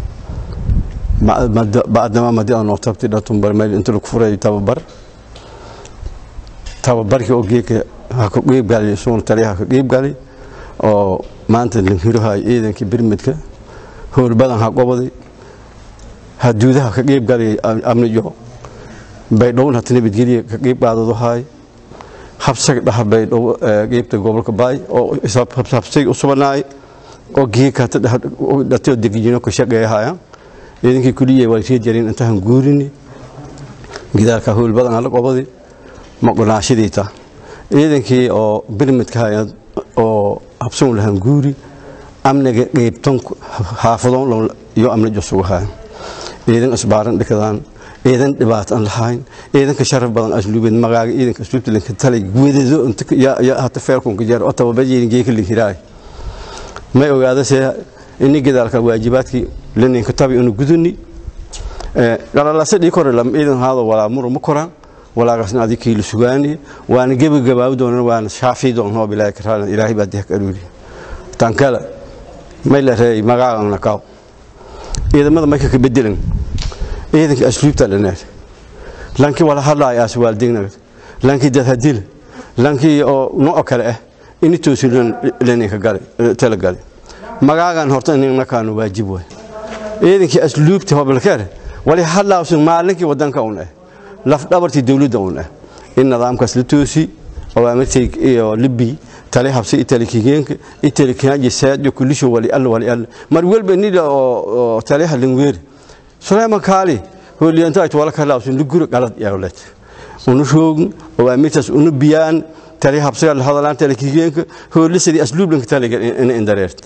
bacdama madi aan noo tabtay dhatumbar meel inta lagu furay tababar tababarkii oo geeka ha ka qiibgali isugun taliya ha ka qiibgali oo maanta lanhirohay ciidankii birmidka howlbadan ha qobaday haduudaha ka qiibgali amniyo baydhowon hata nabadgelya ka qiib qaadaduhay habsag dhaha baydhow qiibta gobolka baay oo habsay u subanaay oo geeka hata dhatoo degijino ka shaqeeyahaya ciidankii kuliya waa sii jareen intahan guurini gidaalka howlbadan hala qobadi maqonaashadiita ciidankii oo birmidka hay oo habsan lahan guuri amniga qeybtan xaafadoon iyo amnijo sugahay ciidan isbaaran dhikadaan ciidan dhibaato aan lahayn ciidanka sharaf badan asluubeed magaaga ciidanka asluubta linka talay guwadado ya hata feerkunka jeer oo tababajeedin geeka linkiraay may ogaadase ini gidaalka waajibaadkii lininka tabi inu guduni galalase dhii kore lam ciidan haado walaa muru ma koraan walaaqasna adi kiila sugaani waana gebagabaabi doonan waana shaafi doon hoob ilaahay karaalan ilaahay baa dihak aruuri tan kale may la reey magaaana kaaw ciidamada marka ka bedelan ciidanka asluubta dhaneer lankii wala hadlaaya aas waaldignaga lankii dad hadila lankii oo nooc kale ah ini toosilan leninka gale tala gale magaagan horta inna kaanu waajib waay ciidankii asluubta hobalkeer wali hadlaawsan maalinkii wadanka un ah laf dhabartii dowladda un ah in nidaamkaas la toosi awaamirtay iyo libi tali habsi itali kigeenka itali kaaji saad kulisho wali alla wali alla mar walba nida oo tali halin weer Sulaiman Kali hooliyanta ay wala kala usun luguro galad yawlet unu shoog awaamirtaas unu biyaan tali habsi alla hadalaan tali kigeenka hoolisadii asluublanka tali in indareert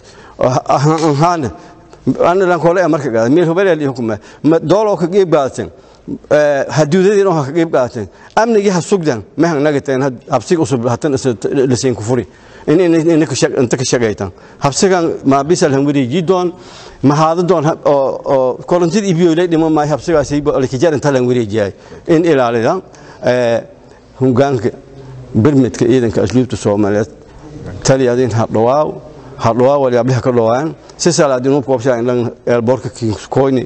ahaan ana lan kole marka gaad meel hobel hukuma ma doolo ka geeb gaadsan haduudadii oo ka geeb gaadsan amnigi ha sugdan ma han nagateen habsi usub hatan liseen ku furi in in in ka shaq inta ka shaqaytan habsigan ma bisal han wadi jidon ma haada doon oo oo kolontid ibiyo ilay dhimo ma habsigaasi ay ka jaran talan wareejiyay in ilaalidan ee hungaanka birmidka ciidanka asluubta Soomaaliyeed taliyadin ha dhawaaw ha dhawaaw wali ablaha ka dhawaan si salaadin uu qoobshaa in lan eelboorka koyni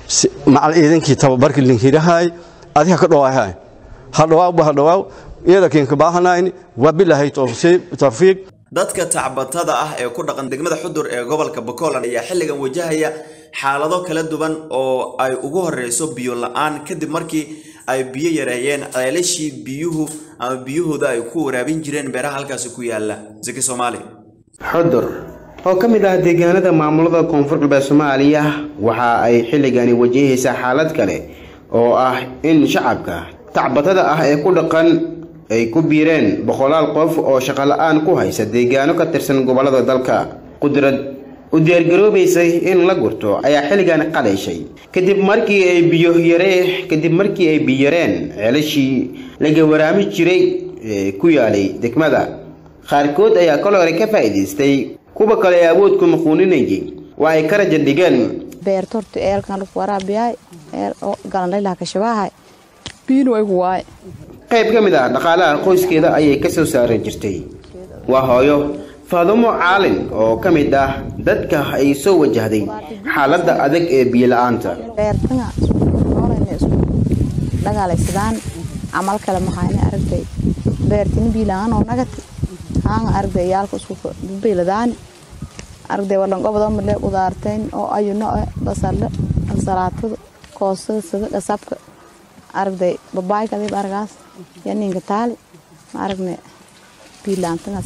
macal ciidankii tababarkii linkirahay adiga ka dhawaahay ha dhawaaw ha dhawaaw iyada keen ka baahanayn wa billahi tawfiiq dadka tacbatada ah ee ku dhaqan degmada xudur ee gobolka Bakolan ayaa xilligan wajahaya xaalado kala duwan oo ay ugu horeyso biyo la'aan kadib markii ay biyo yareeyeen ceelashii biyuhu ama biyahooda ay ku waraabin jireen beeraha halkaasi ku yaala zaki Soomaali xudur oo ka mid ah deegaanada maamulada koonfur galbeed soomaaliya waxa ay xilligani wajahaysaa xaalad kale oo ah in shacabka tacbatada ah ee ku dhaqan ay ku biireen boqolaal qof oo shaqola'aan ku haysa deegaano ka tirsan gobollada dalka qudrad u diyaargaroobaysay in la gurto ayaa xilligan qalayshay kadib markii ay biyo yaree kadib markii ay biyareen ceelashii laga waraami jiray ee ku yaalay degmada qaarkood ayaa kol hore ka faa'iidaystay kuwa kale ee awoodku muquuninayay waa ay ka raja dhigeen beertortu eelkan luf waraabiyaay eel oo galanlaylaha kashabaahay biinu aygu waay qayb ka mid ah dhaqaalaha qoyskeeda ayay ka soo saaran jirtay waa hooyo faadumo caalin oo ka mid ah dadka ay soo wajahday xaaladda adag ee biyo la-aanta beertanga noolayna isku dhagaalaysadaan camal kale mahayna aragtay beertini biilaan oo nagati haanga aragtay yaalka isku biiladaani aragtay wadhan gobdo male qudaartayn oo ayuno basalle ansalaatada koosada sada dhasabka aragtay babaayka adib aragaas yaninka taali ma aragne biilaantanga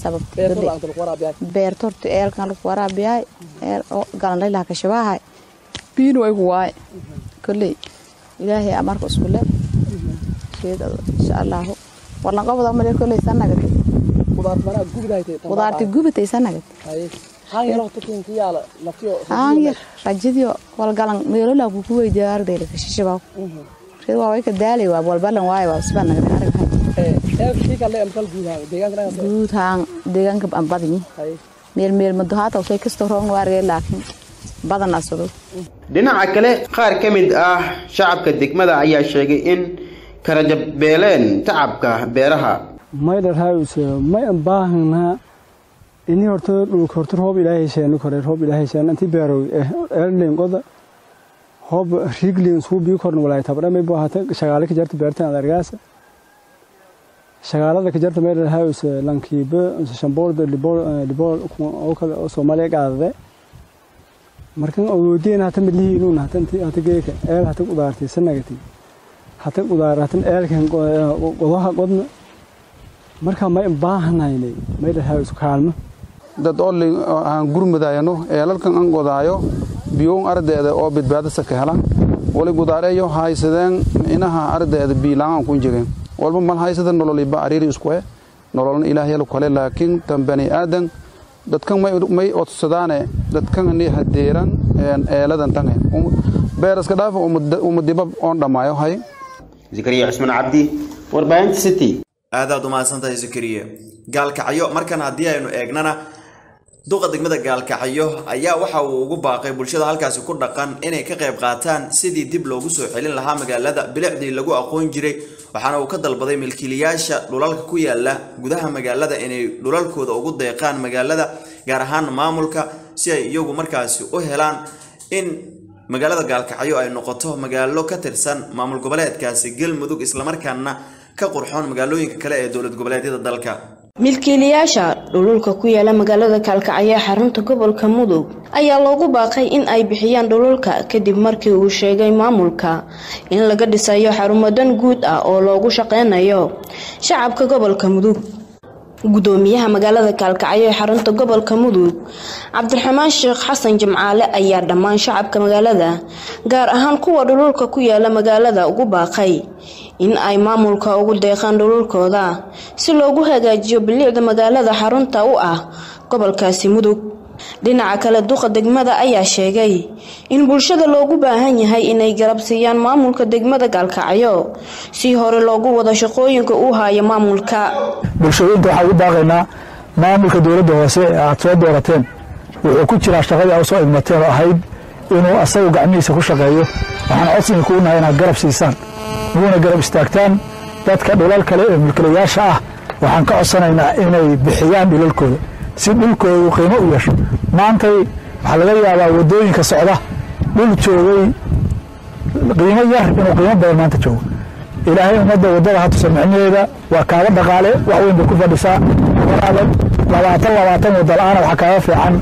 sababta beerta horta eelkan lagu waraabiyaay eel oo galanlaylaha kashabaahay biinu aygu waay kolley ilaahay amarka isku le sheedado insha allahu warlan qobda male kolley sanagate qudaarti gubatay sanagate haanyar rajidio walgalan meelola kuku weydiya ardayla kashishabaaw reed waa way ka daalay waa walbalan waayo waa sibaa nagade araghay guud haan deegaanka aan badinyi meel meel mado haata usay kastoo roogna waa argay laakiin badan asado dhinaca kale qaar ka mid ah shacabka degmada ayaa sheegay in karajabeeleen tacabka beeraha maydhar haawise may an baahanaa ini horta dhulka horta roob ilaahay sheenu kore roob ilaahay sheenu intii beerow eelleen qoda hoob riglin suu bii korna walaay tabdha may buu hata shagaale ka jarta beertan ad argaasa shagaalada ka jarta meydhar haawise lankiibe shamboorda libool libool oo kale oo soomaaliya qaadade markan awoodeen hata midlihiinuun hata intii hata geeka eel hata qudaartay sanagati hata qudaar hatan eelkan qodaha qodna marka may baahanaynay meydhar haawise kaalmo dad olli aan gurmudayano eelalkan an godaayo biyuun ardeeda oo badbaadasa ka helan wali gudaareeyo haysadeen inaha ardeeda biilaan ku jireen walba mal haysada nololiba ariiri isku eh nololna ilaahyalu kale laakiin tan bani aadan dadkan may odsadaane dadkan ni hadeeran eeladan tange beeraska dhaafa umadiba oon dhammaayo hay zakariya cusman cabdi warbaahinta city aadaad umahadsantahay zakariya gaalkacyo markan haddii aynu eegnana duqa degmada gaalkacyo ayaa waxa uu ugu baaqay bulshada halkaasi ku dhaqan inay ka qayb qaataan sidii dib loogu soo celin lahaa magaalada bilicdii lagu aqoon jiray waxaana uu ka dalbaday milkiilayaasha dhulalka ku yaala gudaha magaalada inay dhulalkooda ugu deeqaan magaalada gaar ahaan maamulka si ay iyagu markaasi u helaan in magaalada gaalkacyo ay noqoto magaalo ka tirsan maamul goboleedkaasi galmudug islamarkaana ka qurxoon magaalooyinka kale ee dowlad goboleedyada dalka milkiilayaasha dhululka ku yaala magaalada kaalkacyo ee xarunta gobolka mudug ayaa loogu baaqay in ay bixiyaan dhululka kadib markii uu sheegay maamulka in laga dhisayo xarumo dan guud ah oo loogu shaqeynayo shacabka gobolka mudug gudoomiyaha magaalada kaalkacyo ee xarunta gobolka mudug cabdiraxmaan sheekh xasan jimcaale ayaa dhammaan shacabka magaalada gaar ahaan kuwa dhululka ku yaala magaalada ugu baaqay in ay maamulka ugu deeqaan dhululkooda si loogu hagaajiyo bilicda magaalada xarunta u ah gobolkaasi mudug dhinaca kale duqa degmada ayaa sheegay in bulshada loogu baahan yahay inay garab siiyaan maamulka degmada gaalkacyo si hore loogu wado shaqooyinka uu haayo maamulka bulshooyinka waxaan ugu baaqaynaa maamulka dowladda hoose ee aad soo doorateen wuxuu ku jiraa shaqadii aad soo idmateen oo ahayd inuu asagu gacmihiisa ku shaqeeyo waxaan codsiga kugu nahay inaad garab siisaan uguna garab istaagtaan dadka dhulal kale ee mulkilayaasha ah waxaan ka codsanaynaa inay bixiyaan dhulalkooda si dhulkooda uu qiimo u yeesho maantay waxaa laga yaabaa wadooyinka socda dhul joogay qiimo yar inuu qiimo badan maanta joogo ilaahay ummadda waddada ha tusa micnaheeda waa kaaga dhaqaale wax weyn bay ku fadhisaa walaaban labaatan labaatan wadda la-aana waxaa kaaga fiican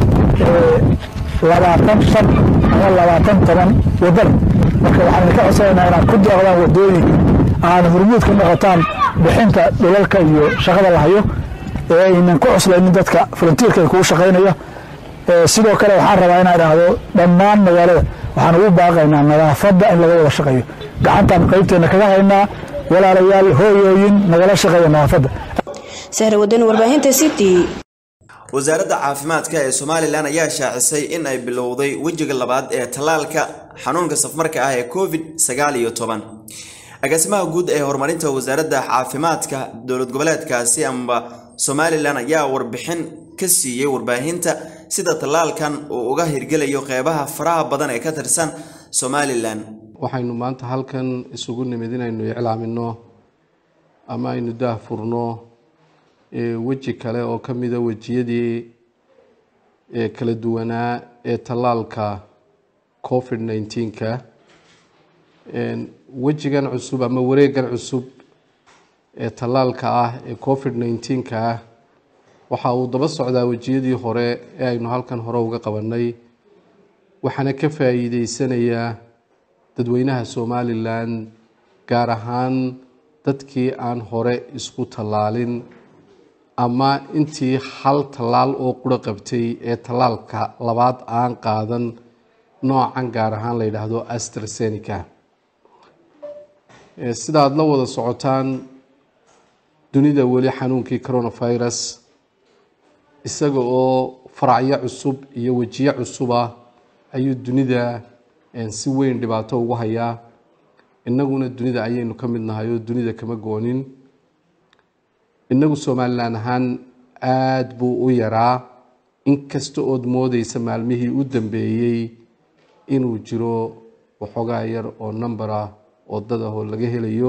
labaatan shan ama labaatan toban waddada marka waxaan idinka codsanaynaa inaad ku deeqdaan waddooyinka aad hormuud ka noqotaan bixinta dhulalka iyo shaqada la hayo ee aynan ku cuslaynin dadka volunteerka kugu shaqaynaya sidoo kale waxaan rabaa inaan idhaahdo dhammaan magaalada waxaan ugu baaqaynaa nadaafadda in laga wada shaqeeyo gacantaan qaybteena kaga haynaa walaalayaal hooyooyin nagala shaqeeya nadaafadda sahra wadani warbaahinta city wasaaradda caafimaadka ee somalilan ayaa shaacisay in ay bilowday wejiga labaad ee tallaalka xanuunka safmarka ah ee covid sagaal iyo toban agaasimaha guud ee horumarinta wasaaradda caafimaadka dowlad goboleedkaasi amba somalilan ayaa warbixin ka siiyey warbaahinta sida tallaalkan uu uga hirgelayo qeybaha faraha badan ee ka tirsan somalilan waxaynu maanta halkan isugu nimid inaynu iclaamino ama aynu daahfurno weji kale oo ka mida wejiyadii kala duwanaa ee tallaalka covid nneteen-ka wejigan cusub ama wareegan cusub ee tallaalka ah ee covid nneteen-ka ah waxa uu daba socdaa wejiyadii hore ee aynu halkan hore uga qabanay waxaana ka faa'iideysanayaa dadweynaha somalilan gaar ahaan dadkii aan hore isku tallaalin ama intii hal tallaal oo quro qabtay ee tallaalka labaad aan qaadan noocan gaar ahaan la yidhaahdo astrasenica sida aada la wada socotaan dunida weli xanuunkii coronavirus isaga oo faracyo cusub iyo wejiyo cusuba ayuu dunida si weyn dhibaato ugu hayaa innaguna dunida ayaynu ka mid nahay oo dunida kama goonin innagu somalilan ahaan aada buu u yaraa inkasta ood moodeysa maalmihii u dambeeyey inuu jiro waxoogaa yar oo number ah oo dad ah oo laga helayo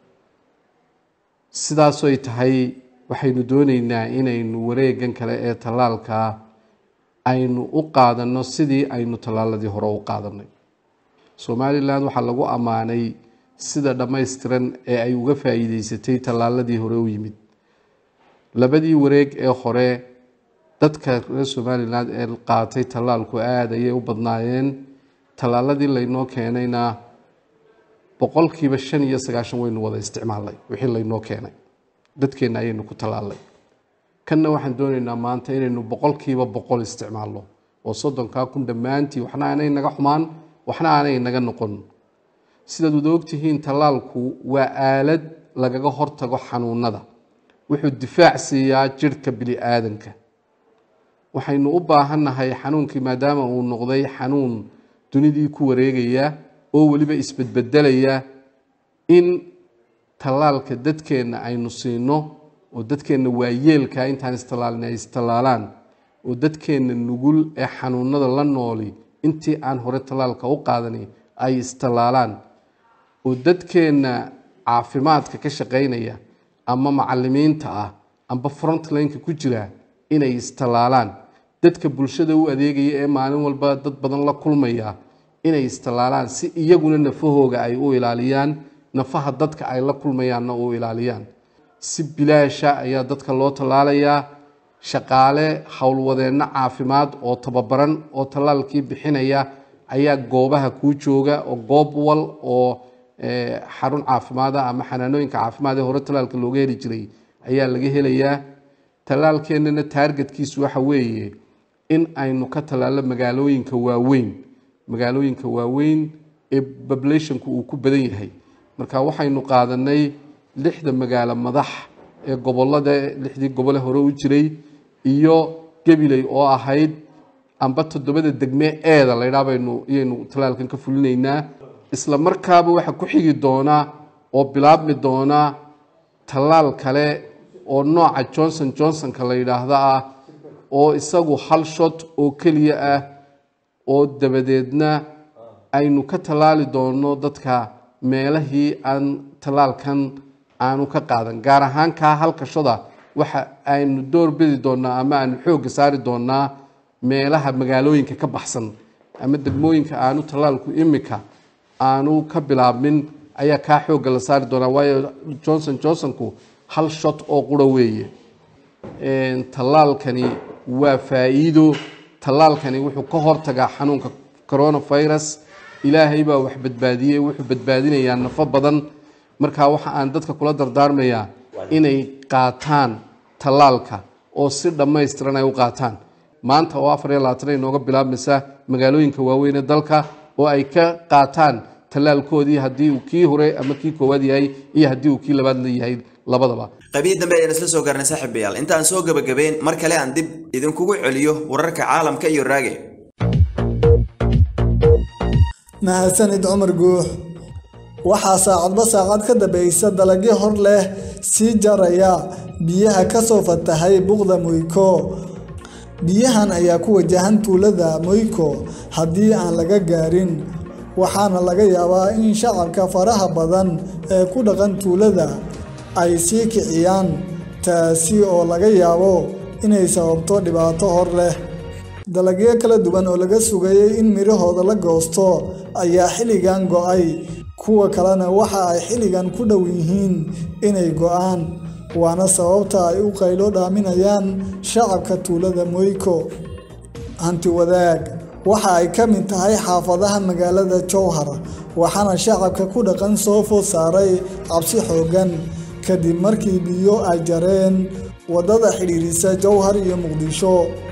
sidaasoo ay tahay waxaynu dooneynaa inaynu wareegan kale ee tallaalka aynu u qaadanno sidii aynu tallaaladii hore u qaadanay somalilan waxaa lagu ammaanay sida dhammaystiran ee ay uga faa'iideysatay tallaaladii hore u yimid labadii wareeg ee hore dadka reer somalilan ee qaatay tallaalku aada ayay u badnaayeen tallaaladii laynoo keenayna boqolkiiba shan iyo sagaashan waynu wada isticmaalnay wixii laynoo keenay dadkeenna ayaynu ku tallaalnay kanna waxaan doonaynaa maanta inaynu boqolkiiba boqol isticmaalno oo soddonkaa kun dhammaantii waxna aanay naga xumaan waxna aanay naga noqon sidaad wada ogtihiin tallaalku waa aalad lagaga hortago xanuunada wuxuu difaac siiyaa jirhka bini aadanka waxaynu u baahannahay xanuunkii maadaama uu noqday xanuun dunidii ku wareegaya oo weliba isbedbedelaya in tallaalka dadkeenna aynu siino oo dadkeenna waayeelka intaan istallaalin ay istallaalaan oo dadkeenna nugul ee xanuunada la nooli intii aan hore tallaalka u qaadani ay istallaalaan oo dadkeenna caafimaadka ka shaqaynaya ama macalimiinta ah amba frontlineka ku jira inay istallaalaan dadka bulshada u adeegaya ee maalin walba dad badan la kulmaya inay istallaalaan si iyaguna nafahooga ay u ilaaliyaan nafaha dadka ay la kulmayaanna u ilaaliyaan si bilaasha ayaa dadka loo tallaalayaa shaqaale howlwadeenno caafimaad oo tababaran oo tallaalkii bixinaya ayaa goobaha kuu jooga oo goob wal oo xarun caafimaada ama xanaanooyinka caafimaad ee hore tallaalka looga heli jiray ayaa laga helayaa tallaalkeennana taargetkiisu waxa weeye in aynu ka tallaallo magaalooyinka waaweyn magaalooyinka waaweyn ee populationku uu ku badan yahay marka waxaynu qaadanay lixda magaalo madax ee gobolada lixdii gobole hore u jiray iyo gabiley oo ahayd amba toddobada degme eeda laydhaa baynu iyaynu tallaalkan ka fulinaynaa isla markaaba waxaa ku xigi doonaa oo bilaabmi doonaa tallaal kale oo nooca johnson johnsonka la yidhaahda ah oo isagu hal shot oo keliya ah oo dabadeedna aynu ka tallaali doono dadka meelahii aan tallaalkan aanu ka qaadan gaar ahaan kaa halkashada waxa aynu door bidi doonaa ama aanu xoogga saari doonaa meelaha magaalooyinka ka baxsan ama degmooyinka aanu tallaalku imika aanu ka bilaabmin ayaa kaa xoogga la saari doonaa waayo johnson johnsonku hal shot oo qura weeye tallaalkani waa faa'iido tallaalkani wuxuu ka hortagaa xanuunka coronavirus ilaahay baa wax badbaadiyey wuxuu badbaadinayaa nafo badan markaa waxa aan dadka kula dardaarmayaa inay qaataan tallaalka oo si dhammaystiran ay u qaataan maanta oo afar iyo labaatan ay nooga bilaabmaysa magaalooyinka waaweyn ee dalka oo ay ka qaataan tallaalkoodii haddii uu kii hore ama kii koowaad yahay iyo haddii uu kii labaad la yahay labadaba qaybihii dambe ayaan isla soo gaarnay saaxiibayaal intaan soo gabagabeyn mar kale aan dib idinkugu celiyo wararka caalamka iyo raage mahadsanid cumar guux waxaa saacadba saacad ka dambaysa dalagyo hor leh sii jaraya biyaha ka soo fatahay buqda moyko biyahan ayaa ku wajahan tuulada moyko haddii aan laga gaarin waxaana laga yaabaa in shacabka faraha badan ee ku dhaqan tuulada ay sii kiciyaan taasi oo laga yaabo inay sababto dhibaato hor leh dalagyo kala duwan oo laga sugayay in midhahooda la goosto ayaa xilligan go'ay kuwa kalena waxa ay xilligan ku dhow yihiin inay go'aan waana sababta ay u qaylo dhaaminayaan shacabka tuulada moyko hanti wadaag waxa ay ka mid tahay xaafadaha magaalada jowhar waxaana shacabka ku dhaqan soo food saaray cabsi xooggan kadib markii biyo ay jareen waddada xidhiirisa jowhar iyo muqdisho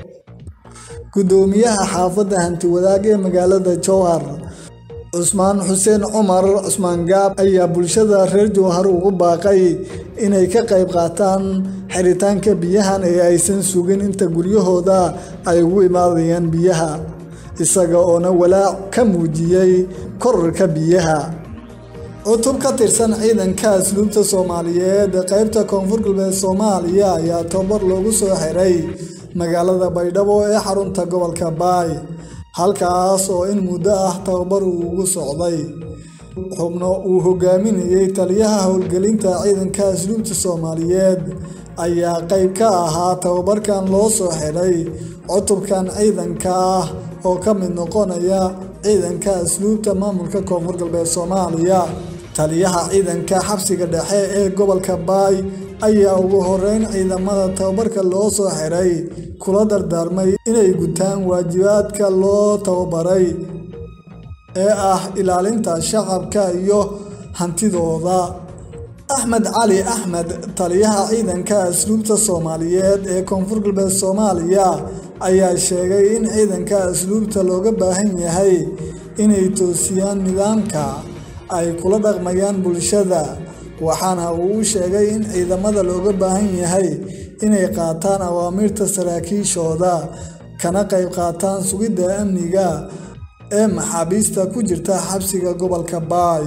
guddoomiyaha xaafadda hanti wadaag ee magaalada jowhar cusmaan xuseen cumar cusmaan gaab ayaa bulshada reer jowhar ugu baaqay inay ka qayb qaataan xiritaanka biyahan ee aysan sugin inta guryahooda ay ugu imaadayaan biyaha isaga oona walaac ka muujiyey korarka biyaha cutub ka tirsan ciidanka asluubta soomaaliyeed ee qaybta koonfur galbeed soomaaliya ayaa tababar loogu soo xiray magaalada baydhabo ee xarunta gobolka baay halkaas oo in muddo ah tababar uu ugu socday xubno uu hogaaminayey taliyaha howlgelinta ciidanka asluubta soomaaliyeed ayaa qayb ka ahaa tababarkan loo soo xidhay cutubkan ciidanka ah oo ka mid noqonaya ciidanka asluubta maamulka koonfur galbeed soomaaliya taliyaha ciidanka xabsiga dhexe ee gobolka baay ayaa ugu horeyn ciidamada tababarka loo soo xiray kula dardaarmay inay gutaan waajibaadka loo tababaray ee ah ilaalinta shacabka iyo hantidooda axmed cali axmed taliyaha ciidanka asluubta soomaaliyeed ee koonfur galbeed soomaaliya ayaa sheegay in ciidanka asluubta looga baahan yahay inay toosiyaan nidaamka ay kula dhaqmayaan bulshada waxaana uu u sheegay in ciidamada looga baahan yahay inay qaataan awaamiirta saraakiishooda kana qayb qaataan sugidda amniga ee maxaabiista ku jirta xabsiga gobolka baay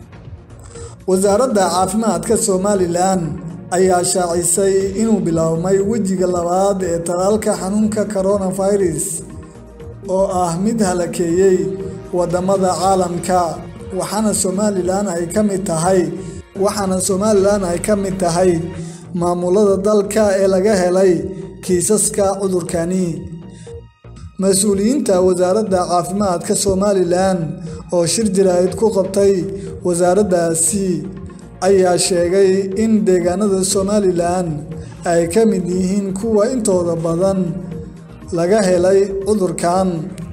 wasaaradda caafimaadka somalilan ayaa shaacisay inuu biloawmay wejiga labaad ee talaalka xanuunka coronavirus oo ah mid halakeeyey waddamada caalamka waxaana somalilan ay ka mid tahay waxaana somalilan ay ka mid tahay maamulada dalka ee laga helay kiisaska cudurkani mas-uuliyiinta wasaaradda caafimaadka somalilan oo shir jaraa'id ku qabtay wasaaraddaasi ayaa sheegay in deegaanada somalilan ay ka mid yihiin kuwa intooda badan laga helay cudurkan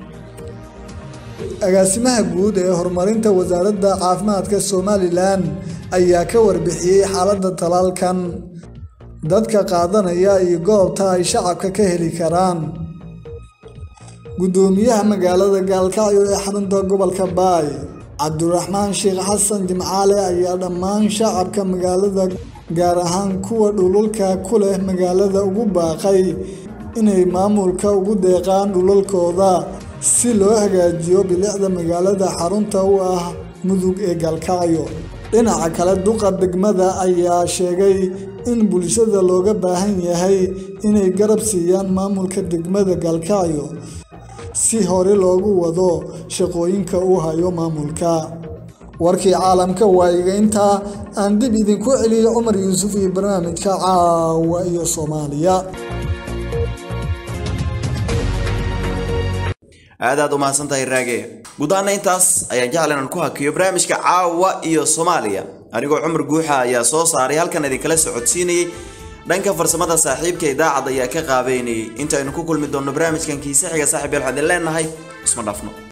agaasimaha guud ee horumarinta wasaaradda caafimaadka somalilan ayaa ka warbixiyey xaaladda talaalkan dadka qaadanaya iyo goobta ay shacabka ka heli karaan guddoomiyaha magaalada gaalkacyo ee xarunta gobolka baay cabdiraxmaan sheekh xasan jimcaale ayaa dhammaan shacabka magaalada gaar ahaan kuwa dhululka ku leh magaalada ugu baaqay inay maamulka ugu deeqaan dhulalkooda si loo hagaajiyo bilicda magaalada xarunta u ah mudug ee gaalkacyo dhinaca kale duqa degmada ayaa sheegay in bulshada looga baahan yahay inay garab siiyaan maamulka degmada gaalkacyo si hore loogu wado shaqooyinka uu hayo maamulka warkii caalamka waa iga intaa aan dib idinku celiyo cumar yuusuf iyo barnaamijka caawa iyo soomaaliya aad aad u mahadsantahay raage guud ahaana intaas ayaan jeclan aan ku hakiyo barnaamijka caawa iyo soomaaliya anigoo cumar guuxa ayaa soo saaray halkan idinkala socodsiinayey dhanka farsamada saaxiibka idaacad ayaa ka qaabeynayay intaaynu ku kulmi doonno barnaamijkan kiise xiga saaxiib yeel waxaan idin leenahay isma dhafno